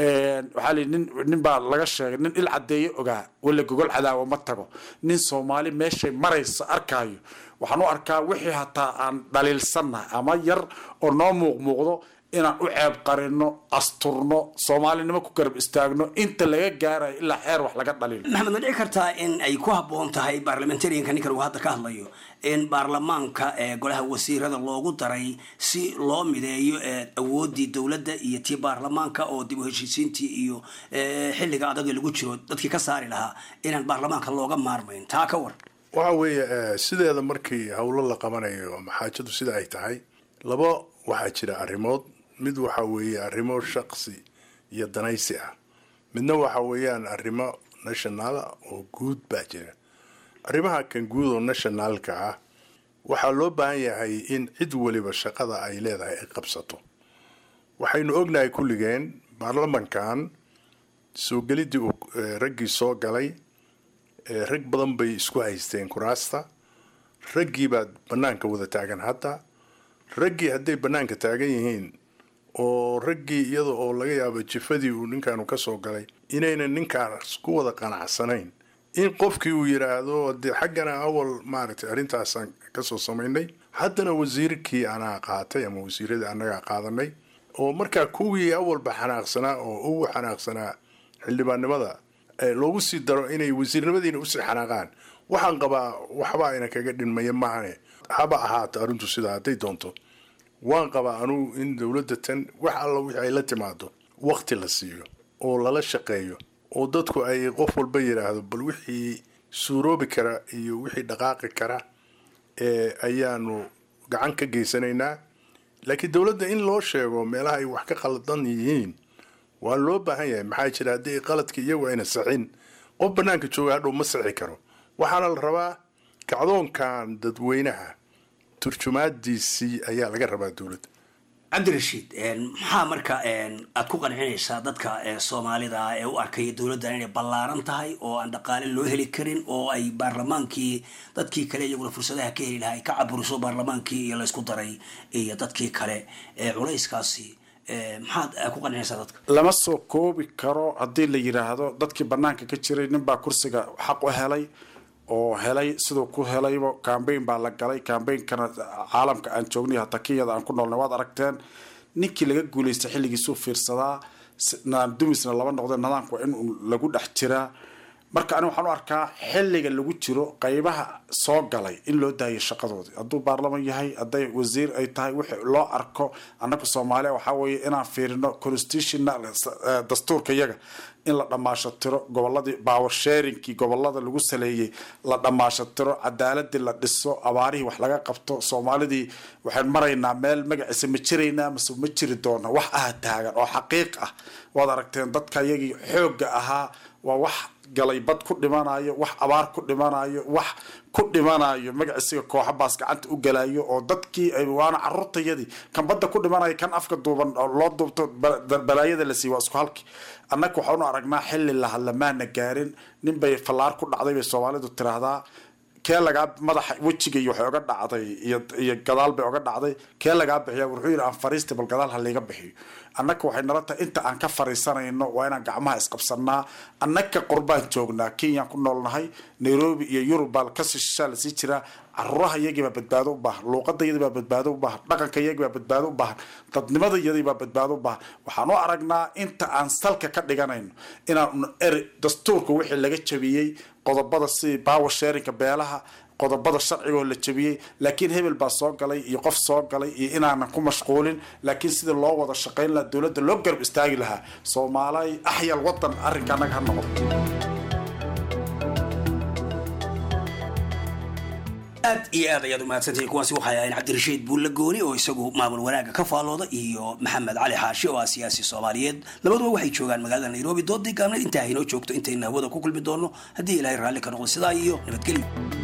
waxaa li nin nin baa laga sheegay nin il cadeeye ogaa wala gogol cadaawo ma tago nin soomaali meeshay maraysa arkaayo waxaan u arkaa wixii hataa aan dhaliilsannahay ama yar oo noo muuq muuqdo inaan u ceeb qarino asturno soomaalinimo ku garab istaagno inta laga gaarayo ilaa xeer wax laga dhaliilo maxamed ma dhici kartaa in ay ku habboon tahay baarlamentarianka ninkan uu hadda ka hadlayo in baarlamaanka ee golaha wasiirada loogu daray si loo mideeyo awooddii dowladda iyo tii baarlamaanka oo dib u heshiisiintii iyo xilliga adaga lagu jiro dadkii ka saari lahaa inaan baarlamaanka looga maarmayn taa ka war waxa weeye sideeda markii howlo la qabanayo ama xaajadu sida ay tahay laba waxaa jira arrimood mid waxa weeye arrimo shaqsi iyo danaysi ah midna waxa weeyaan arrimo nationaala oo guud baa jira arrimaha kan guud oo nationaalka ah waxaa loo baahan yahay in cid weliba shaqada ay leedahay ay qabsato waxaynu ognahay kulligeen baarlamankan soo gelidii uu raggii soo galay rag badan bay isku haysteen kuraasta raggii baa bannaanka wada taagan hadda raggii hadday bannaanka taagan yihiin oo raggii iyada oo laga yaabo jifadii uu ninkaanu ka soo galay inaynan ninkaas ku wada qanacsanayn in qofkii uu yidhaahdo dee xaggana awal maaragtay arrintaasaan kasoo samaynay haddana wasiirkii anaa qaatay ama wasiiradii annagaa qaadanay oo markaa kuwii awalba xanaaqsanaa oo ugu xanaaqsanaa xildhibaannimada loogu sii daro inay wasiirnimadiina usii xanaaqaan waxaan qabaa waxba ayna kaga dhinmaya maahane haba ahaato arrintu sidaa hadday doonto waan qabaa anugu in dowladda tan wax alla wixii ay la timaado wakti la siiyo oo lala shaqeeyo oo dadku ay qof walba yidhaahdo bal wixii suuroobi kara iyo wixii dhaqaaqi kara ayaanu gacan ka geysanaynaa laakiin dowladda in loo sheego meelaha ay wax ka qaldan yihiin waa loo baahan yahay maxaa jira haddii qaladka iyagu ayna saxin qof bannaanka jooga hadhow ma sixi karo waxaana la rabaa kacdoonkan dadweynaha turjumaadiisii ayaa laga rabaa dowladda cabdirashiid maxaa marka aad ku qancinaysaa dadka soomaalida ee u arkaya dowladdan inay ballaaran tahay oo aan dhaqaale loo heli karin oo ay baarlamaankii dadkii kale iyaguna fursadaha ka heli lahaa ay ka caburiso baarlamaankii iyo laysku daray iyo dadkii kale culayskaasi maxaad ku qancinaysaa dadka lama soo koobi karo haddii la yidhaahdo dadkii banaanka ka jiray ninbaa kursiga xaq u helay oo helay siduu ku helayba cambayn baa la galay cambainkana caalamka aan joognay hataa kenyada aan ku noolnay waad aragteen ninkii laga guulaystay xilligiisuu fiirsadaa dumisna laba noqdee nidaamka waa in lagu dhex jiraa marka ani waxaan u arkaa xilliga lagu jiro qaybaha soo galay in loo daayo shaqadoodii hadduu baarlaman yahay hadday wasiir ay tahay wixii loo arko annaga soomaaliya waxaa weeye inaan fiirino constitutional dastuurka yaga in la dhamaasho tiro goboladii power sharingkii gobolada lagu saleeyey la dhamaasho tiro cadaaladii la dhiso abaarihii wax laga qabto soomaalidii waxaan maraynaa meel magaciisa ma jiraynaa mase ma jiri doona wax ah taagan oo xaqiiq ah waad aragteen dadka yagii xoogga ahaa waa wax galay bad ku dhimanayo wax abaar ku dhimanayo wax ku dhimanayo magaciisiga kooxa baas gacanta u galayo oo dadkii waana caruurtayadii kan badda ku dhimanayo kan afka duuban oo loo duubto balaayada la siiy waa isku halki annaga waxaanu aragnaa xilli lahadlamaana gaarin nin bay fallaar ku dhacday bay soomaalidu tiraahdaa kee lagaa madaxa wejiga iyo waxay oga dhacday iyo gadaal bay oga dhacday kee lagaa bixiya wuxuu yidhi aan fariista bal gadaal ha layga bixiyo annaka waxay nala tahay inta aan ka fariisanayno waa inaan gacmaha isqabsanaa annaka qurbaan joognaa kenyaan ku noolnahay nairobi iyo yurub baa kasii shishaa lasii jiraa caruuraha iyagiibaa badbaado u baahan luuqada iyadibaa badbaado u baahan dhaqanka iyagibaa badbaado u baahan dadnimada iyadibaa badbaado u baahan waxaan u aragnaa inta aan salka ka dhiganayno inaan eri dastuurka wixii laga jabiyey qodobada sidii power sharinka beelaha qodobada sharcigaoo la jabiyey laakiin hebel baa soo galay iyo qof soo galay iyo inaanan ku mashquulin laakiin sida loo wada shaqayn lahaa dowladda loo garab istaagi lahaa soomaalay axyal wadan arrinka annaga ha noqdo aad iyo aad ayaad umahadsantahay kuwaasi waxay ahayn cabdirashiid buulle gooni oo isagu maamul wanaagga ka faalooda iyo maxamed cali xaashi oo ah siyaasi soomaaliyeed labaduba waxay joogaan magaalada nairobi doodii gaabneed intaa haynoo joogto intayna hawada ku kulmi doono haddii ilaahay raalli ka noqdo sidaa iyo nabadgelyo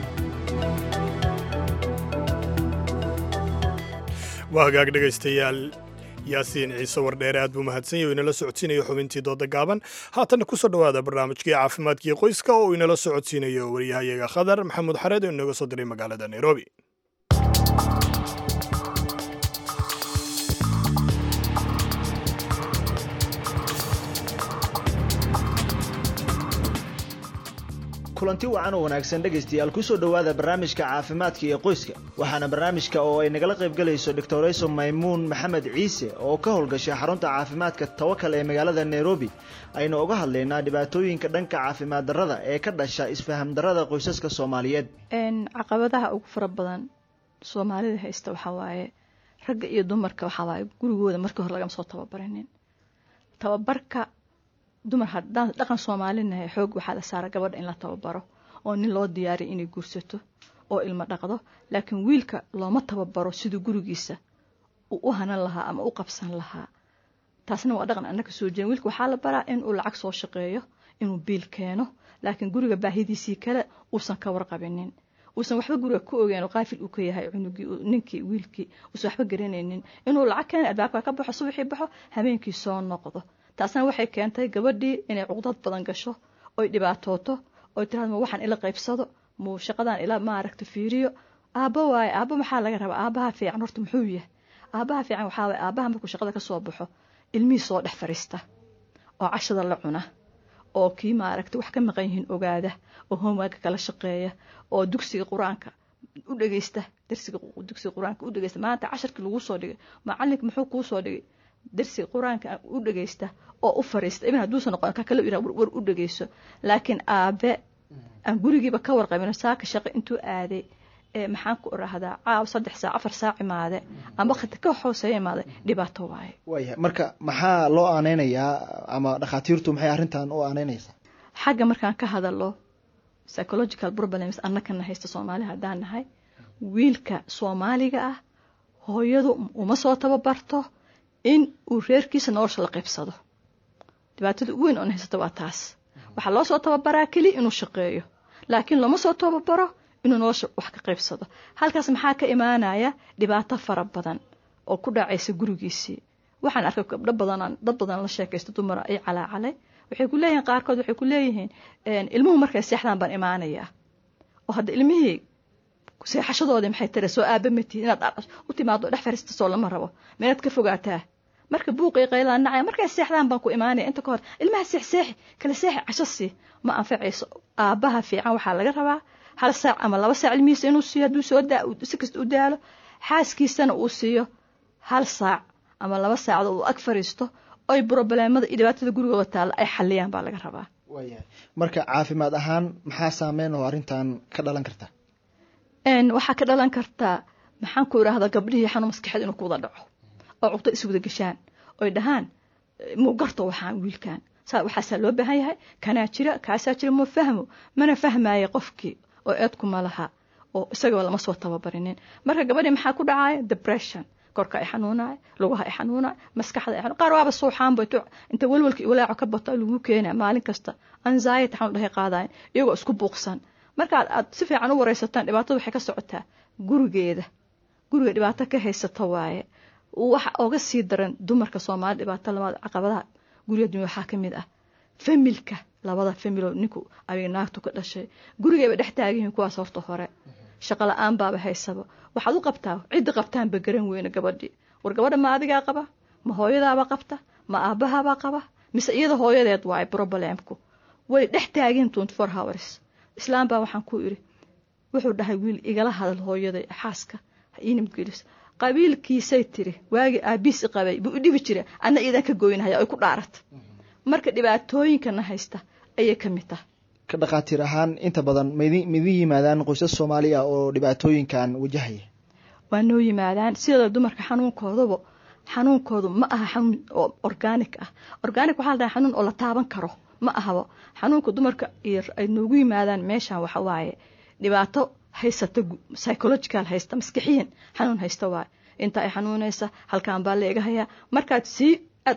waa hagaag dhegaystayaal yaasiin ciise wardheere aad buu mahadsan yahy o inala socodsiinayo xubintii dooda gaaban haatanna kusoo dhowaada barnaamijkii caafimaadkii qoyska oo inala socodsiinayo waryahayaga khadar maxamuud xareed oo inooga soo diray magaalada nairobi kulanti wacan oo wanaagsan dhegaystayaal kusoo dhowaada barnaamijka caafimaadka iyo qoyska waxaana barnaamijka oo ay nagala qaybgalayso doctorayso maymuun maxamed ciise oo ka howlgashay xarunta caafimaadka tawakal ee magaalada nairobi aynu uga hadlaynaa dhibaatooyinka dhanka caafimaad darrada ee ka dhasha isfaham darrada qoysaska soomaaliyeed caqabadaha ugu fara badan soomaalida haysta waxaa waaye ragga iyo dumarka waxaa waaye gurigooda markii hore lagama soo tababarinin tababarka dumar haddaan dhaqan soomaalinahay xoog waxaa la saara gabadha in la tababaro oo nin loo diyaariya inay guursato oo ilmo dhaqdo laakiin wiilka looma tababaro siduu gurigiisa uu u hanan lahaa ama u qabsan lahaa taasna waa dhaqan annaka soo jeedin wiilka waxaa la baraa inuu lacag soo shaqeeyo inuu biil keeno laakiin guriga baahidiisii kale uusan ka warqabinin uusan waxba guriga ku ogeyn oo qaafil uu ka yahay cunugii ninkii wiilkii uusan waxba garanaynin inuu lacag keena albaabka ka baxo subaxii baxo habeenkii soo noqdo taasna waxay keentay gabadhii inay cuqdad badan gasho oy dhibaatooto oy tirahdo ma waxaan ila qaybsado muu shaqadan ila maaragta fiiriyo aabbo waaye aabbo maxaa laga rabaa aabbaha fiican horta muxuu yahay aabbaha fiican waxaa waaye aabbaha markuu shaqada ka soo baxo ilmihii soo dhex fariista oo cashada la cuna oo kii maaragta wax ka maqan yihiin ogaada oo hoomaaga kala shaqeeya oo dugsiga qur-aanka u dhegeysta darsiga dugsiga qur-aanka u dhegeysta maanta casharkii lagu soo dhigay macalinka muxuu kuu soo dhigay darsiga qur-aanka u dhegeysta oo u fariista ibn hadduusan noqon ka kale yira war u dhegeyso laakiin aabe aan gurigiiba ka warqabin saaka shaqo intuu aaday ee maxaan ku irahdaa caaw saddex saac afar saac imaade ama khati ka hooseeya imaade dhibaato waaye waayahay marka maxaa loo aaneynayaa ama dhakhaatiirtu maxay arrintan u aaneynaysaa xagga markaan ka hadalo psychological problems annakana haysta soomaali haddaan nahay wiilka soomaaliga ah hooyadu uma soo tababarto in uu reerkiisa nolosha la qaybsado dhibaatada ugu weyn oon haysata waa taas waxaa loo soo tababaraa keliya inuu shaqeeyo laakiin looma soo tababaro inuu nolosha wax ka qaybsado halkaas maxaa ka imaanaya dhibaato fara badan oo ku dhacaysa gurigiisii waxaan arkay gabdho badanaan dad badan la sheekaysto dumara ay calaacalay waxay ku leeyihiin qaarkood waxay ku leeyihiin ilmuhu markay seexdaan baan imaanayaa oo hadda ilmihii seexashadoodii maxay tiri soo aaba matid inaad u timaado dhex fariista soo lama rabo minaad ka fogaataa marka buuqii qaylaan nacaya markay seexdaan baan ku imaanaya inta ka hor ilmaha seex seexi kala seexi casho sii ma anfacayso aabbaha fiican waxaa laga rabaa hal saac ama laba saac ilmihiisa inuu siiyo hadduu soo daa si kasta u daalo xaaskiisana uu siiyo hal saac ama laba saacdo uu ag fariisto oy brobleemada iyo dhibaatada gurigooda taalla ay xaliyaan baa laga rabaa waayahay marka caafimaad ahaan maxaa saameyn oo arrintan ka dhalan karta waxaa ka dhalan kartaa maxaan ku idhaahdaa gabdhihii xanuun maskaxeed inuu ku wada dhaco oo cugto iswada gashaan oy dhahaan muu garto waxaan wiilkan saa waxaasaa loo baahan yahay kanaa jira kaasaa jira ma fahmo mana fahmaayo qofkii oo eedku ma laha oo isagaba lama soo tababarinin marka gabadhii maxaa ku dhacaya depression korka ay xanuunaya lugaha ay xanuunaya maskaxda ay qaar waaba suuxaanba inta welwelka walaaco ka bato lagu keenaya maalin kasta anxiety xanuun dhahay qaadayan iyagoo isku buuqsan marka aad si fiican u wareysataan dhibaatada waxay ka socotaa gurigeeda guriga dhibaato ka haysata waaye waxa oga sii daran dumarka soomaali dhibaato lamaad caqabadaha guriga dunya waxaa ka mid ah familka labada familo ninku abig naagtu ka dhashay gurigayba dhex taagihiin kuwaas horta hore shaqo la-aan baaba haysaba waxaad u qabtaa cidda qabtaanba garan weyne gabadhii war gabadha ma adigaa qaba ma hooyadaaba qabta ma aabahabaa qaba mise iyada hooyadeed waaye problemku way dhex taageen twenty four hours islaam baa waxaan ku idhi wuxuu dhahay wiil igala hadal hooyaday xaaska inimgelis qabiilkiisay tiri waagii aabiisi qabay buu u dhibi jira adna iidan ka goynahaya ay ku dhaarat marka dhibaatooyinkana haysta ayay ka mid tahay ka dhakhaatiir ahaan inta badan maidin maidin yimaadaan qoysas soomaali ah oo dhibaatooyinkan wajahaya waa noo yimaadaan sidooda dumarka xanuunkooduba xanuunkoodu ma aha xanuun oo organic ah organic waxaa la dhahay xanuun oo la taaban karo ma ahaba xanuunka dumarka iyo ay noogu yimaadaan meeshan waxa waaye dhibaato haysata psychological haysta maskixiyan xanuun haysta waaye inta ay xanuunaysa halkaan baa la iga hayaa markaad sii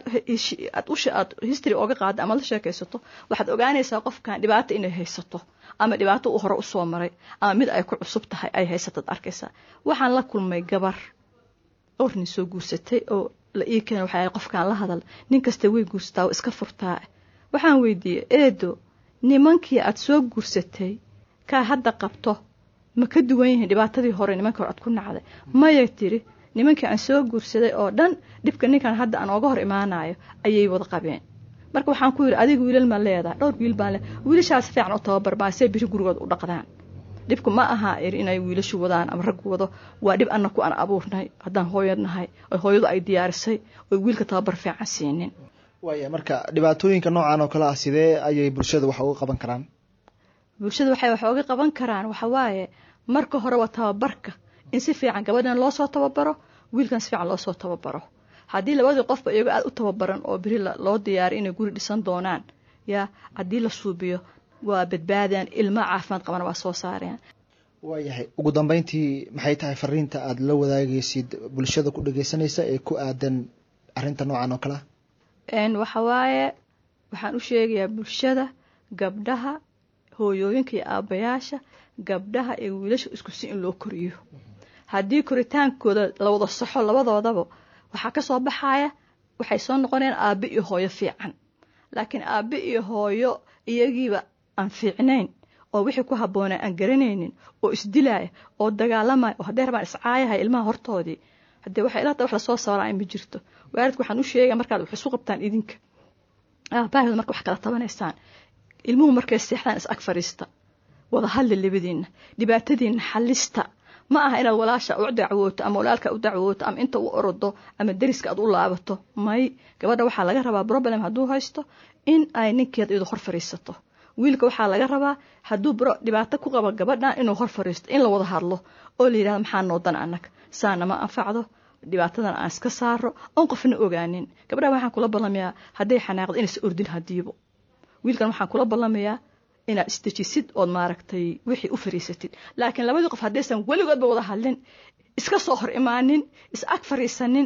aad usha aad history ooga qaada ama la sheekaysato waxaad ogaanaysaa qofkan dhibaato inay haysato ama dhibaato uu hore usoo maray ama mid ay ku cusub tahay ay haysataad arkaysaa waxaan la kulmay gabar dhowr nin soo guursatay oo la ii keena waxaa qofkaan la hadal nin kasta way guursataa oo iska furtaa waxaan weydiiyey eedo nimankii aad soo guursatay kaa hadda qabto ma ka duwan yihiin dhibaatadii hore nimankii hore aad ku nacday maya tiri nimankii aan soo guursaday oo dhan dhibka ninkan hadda aan ooga hor imaanayo ayay wada qabeen marka waxaan ku yidhi adiga wiilal ma leedahay dhowr wiil baan le wiilashaas fiican u tababar baan see biri gurigooda u dhaqdaan dhibku ma aha iri inay wiilashu wadaan ama rag wado waa dhib annaku aan abuurnay haddaan hooyad nahay oo hooyadu ay diyaarisay oo wiilka tababar fiican siinin waaya marka dhibaatooyinka noocan oo kale ah sidee ayay bulshada wax uga qaban karaan bulshada waxay wax uga qaban karaan waxa waaye marka hore waa tababarka in si fiican gabadhan loo soo tababaro wiilkan si fiican loo soo tababaro haddii labadii qofba iyagoo aada u tababaran oo beri loo diyaariy inay guri dhisan doonaan yaa haddii la suubiyo waa badbaadaan ilmo caafimaad qabana waa soo saareen waayahay ugu dambeyntii maxay tahay fariinta aada la wadaagaysid bulshada ku dhageysanaysa ee ku aadan arrinta noocan oo kale ah waxa waaye waxaan u sheegayaa bulshada gabdhaha hooyooyinka iyo aabayaasha gabdhaha ee wiilasha isku si in loo koriyo haddii koritaankooda la wada saxo labadoodaba waxaa ka soo baxaya waxay soo noqonayaan aabe iyo hooyo fiican laakiin aabe iyo hooyo iyagiiba aan fiicnayn oo wixii ku habboonaa aan garanaynin oo isdilaaya oo dagaalamaya oo haddee rabaan iscaayahaya ilmaha hortoodii haddee waxay ilata wax lasoo saaraya ma jirto waalidku waxaan u sheegaya markaad wax isu qabtaan idinka aabahooda marka wax kala tabanaysaan ilmuhu markay seexdaan is ag fadhiista wada hadli labadiinna dhibaatadiinna xallista ma aha inaad walaasha u dacwooto ama walaalka u dacwooto ama inta u orodo ama deriska aad u laabato may gabadha waxaa laga rabaa problem hadduu haysto in ay ninkeed iyadu hor fadhiisato wiilka waxaa laga rabaa hadduu dhibaato ku qabo gabadhan inuu hor fadhiisto in la wada hadlo oo la yidhahdo maxaa noodan annaga saana ma anfacdo dhibaatadan aan iska saaro oon qofna ogaanin gabadha waxaan kula ballamayaa hadday xanaaqdo inaysa ordin hadiibo wiilkan waxaan kula ballamayaa inaad isdejisid ood maaragtay wixii u fariisatid laakiin labadii qof haddaysan weligoodba wada hadlin iska soo hor imaanin is ag fariisanin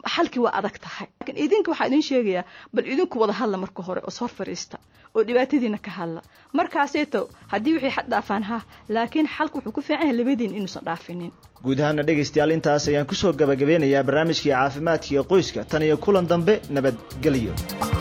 xalkii waa adag tahay laakiin idinka waxaa idin sheegayaa bal idinku wada hadla marka hore oo soo fariista oo dhibaatadiina ka hadla markaaseeto haddii wixii xad dhaafaan ha laakiin xalku wuxuu ku fiican yahay labadiin inuusan dhaafinin guud ahaana dhegaystayaal intaas ayaan kusoo gabagabeynayaa barnaamijkii caafimaadka iyo qoyska tan iyo kulan dambe nabadgelyo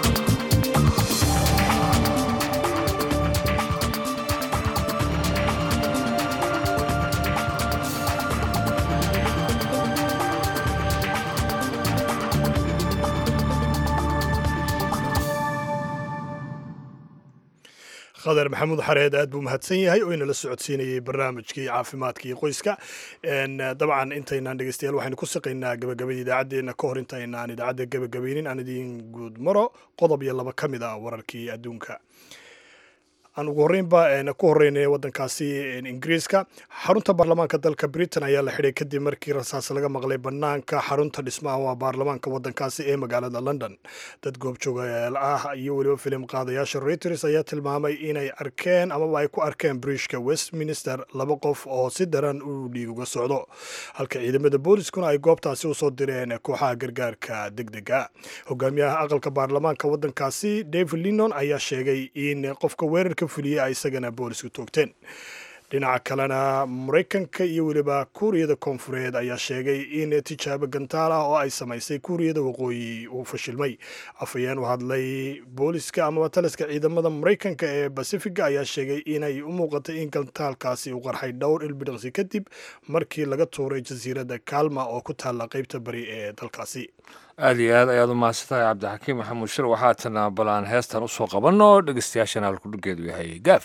khadar maxamuud xareed aad buu mahadsan yahay oo inala socodsiinayay barnaamijkii caafimaadka iyo qoyska dabcan intaynaan dhegeystayaal waxaynu ku saqaynaa gabagabada idaacaddeenna ka hor intaynaan idaacadda gabagabaynin aan idiin guud maro qodob iyo laba ka mid ah wararkii adduunka aan ugu horreynba ku horreynay waddankaasi ingiriiska xarunta baarlamaanka dalka britain ayaa la xidhay kadib markii rasaas laga maqlay bannaanka xarunta dhismaha waa baarlamaanka waddankaasi ee magaalada london dad goobjoogayaal ah iyo weliba filim qaadayaasha reuters ayaa tilmaamay inay arkeen amaba ay ku arkeen briishka westminster laba qof oo si daran u dhiig uga socdo halka ciidamada booliskuna ay goobtaasi usoo direen kooxaha gargaarka deg dega hogaamiyaha aqalka baarlamaanka waddankaasi david linon ayaa sheegay in qofka weerarka fuliya ay isagana boolisku toogteen dhinaca kalena maraykanka iyo weliba kuuriyada koonfureed ayaa sheegay in tijaabo gantaal ah oo ay samaysay kuuriyada waqooyi uu fashilmay afhayeen u hadlay booliska amaba taliska ciidamada maraykanka ee basifiga ayaa sheegay inay u muuqatay in gantaalkaasi uu qarxay dhowr ilbidhiqsi kadib markii laga tuuray jasiiradda kaalma oo ku taalla qeybta bari ee dalkaasi aada iyo aad ayaad u mahadsantahay cabdixakiim maxamuud shir waxaatana balaan heestan usoo qabanno dhegeystayaashana halkudhigeedu yahay gaaf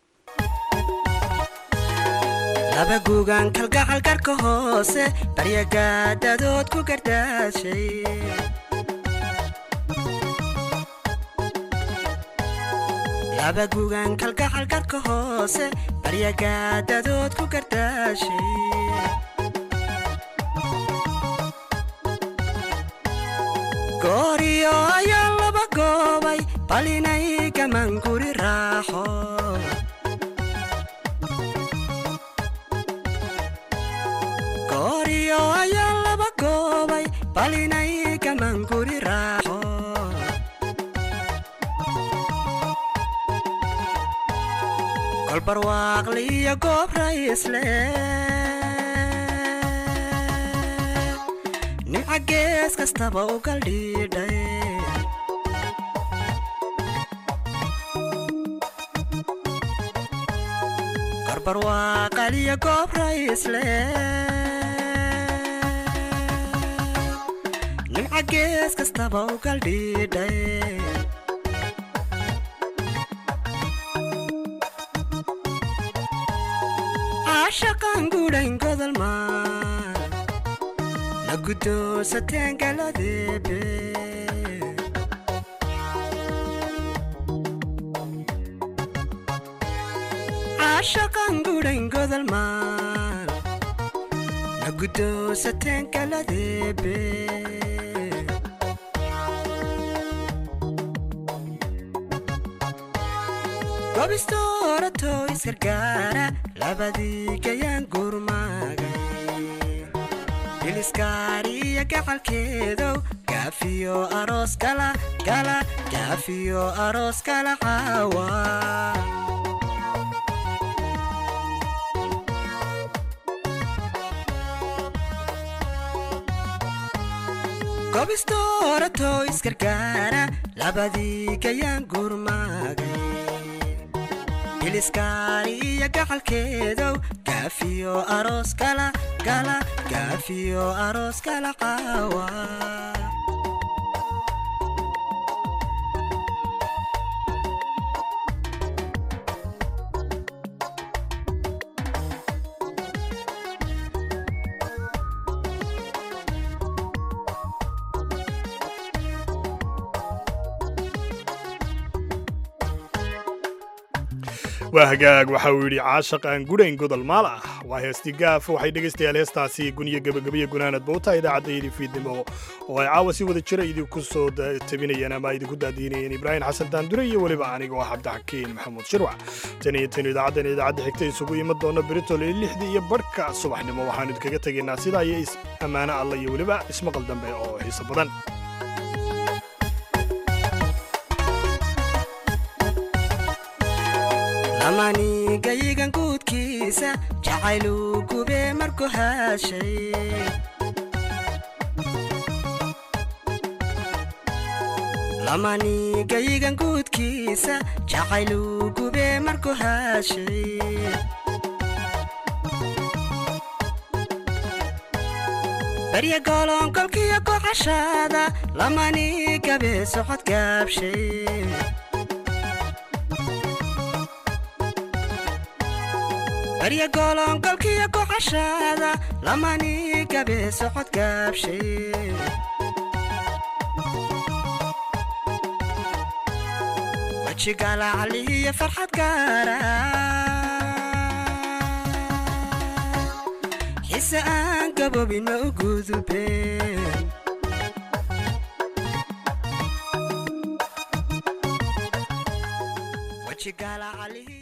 laba guugan kalgacal garka hoose baryagaadadood ku gardaashay laba guugan kalgacal garka hoose baryagaadadood ku gardaashay gooriyo ayaa laba goobay bal inay gaman guri raaxo gooriyo ayaa laba goobay bal inay gaman guri raaxo kolbarwaaqliyo goob raysle nimca gees kastaba u galdhiidhay korbarwaaqaliyo goob raysle nimca gees kastaba u galdhiidhay caashaqan gudhayn godolmaan la guddoonsateen galadeebe caashaqan gudhayn godolmaan la guddoonsateen galadeebe gobistooratow isgargaara labadii gayaan gurmaagay biliskaariya gacalkeedow gaafiyo aroos kala kala gaafiyo aroos kala caawa gobistooratow isgargaara labadii gayaan gurmaagay biliskaariya gacalkeedow gaafiyo aroos kala kala gaafiyo aroos kala caawa waa hagaag waxa uu yidhi caashaq aan gudhayn godol maal ah waa heestii gaaf waxay dhegaystayaal heestaasi guniyo gebagabiyo gunaanad bowta idaacaddayadii fiidnimo oo ay caawa si wada jira idinku soo tabinayeen ama idinku daadiinayeen ibraahim xasan daandure iyo weliba aniga oo cabdixakiin maxamuud shirwac tan iyo tan idaacaddan idaacadda xigta isugu iman doona britol iyo lixdii iyo barhka subaxnimo waxaanu idinkaga tegaynaa sidaa iyo is ammaano alla iyo weliba ismaqal dambe oo xiiso badan amanigayigan guudkiisa jacayluu gube markuu haashay lamanigayigan guudkiisa jacayluu gube markuu haashay barya gooloonkolkiyo kocashaada lamani gabe socod gaabshay barya gooloonkolkiyo kocashaada lamani gabe socod gaabshay wajigaalacalihiyo farxad gaara xise aan gaboobin ma u gudubeen wajigaalacalihi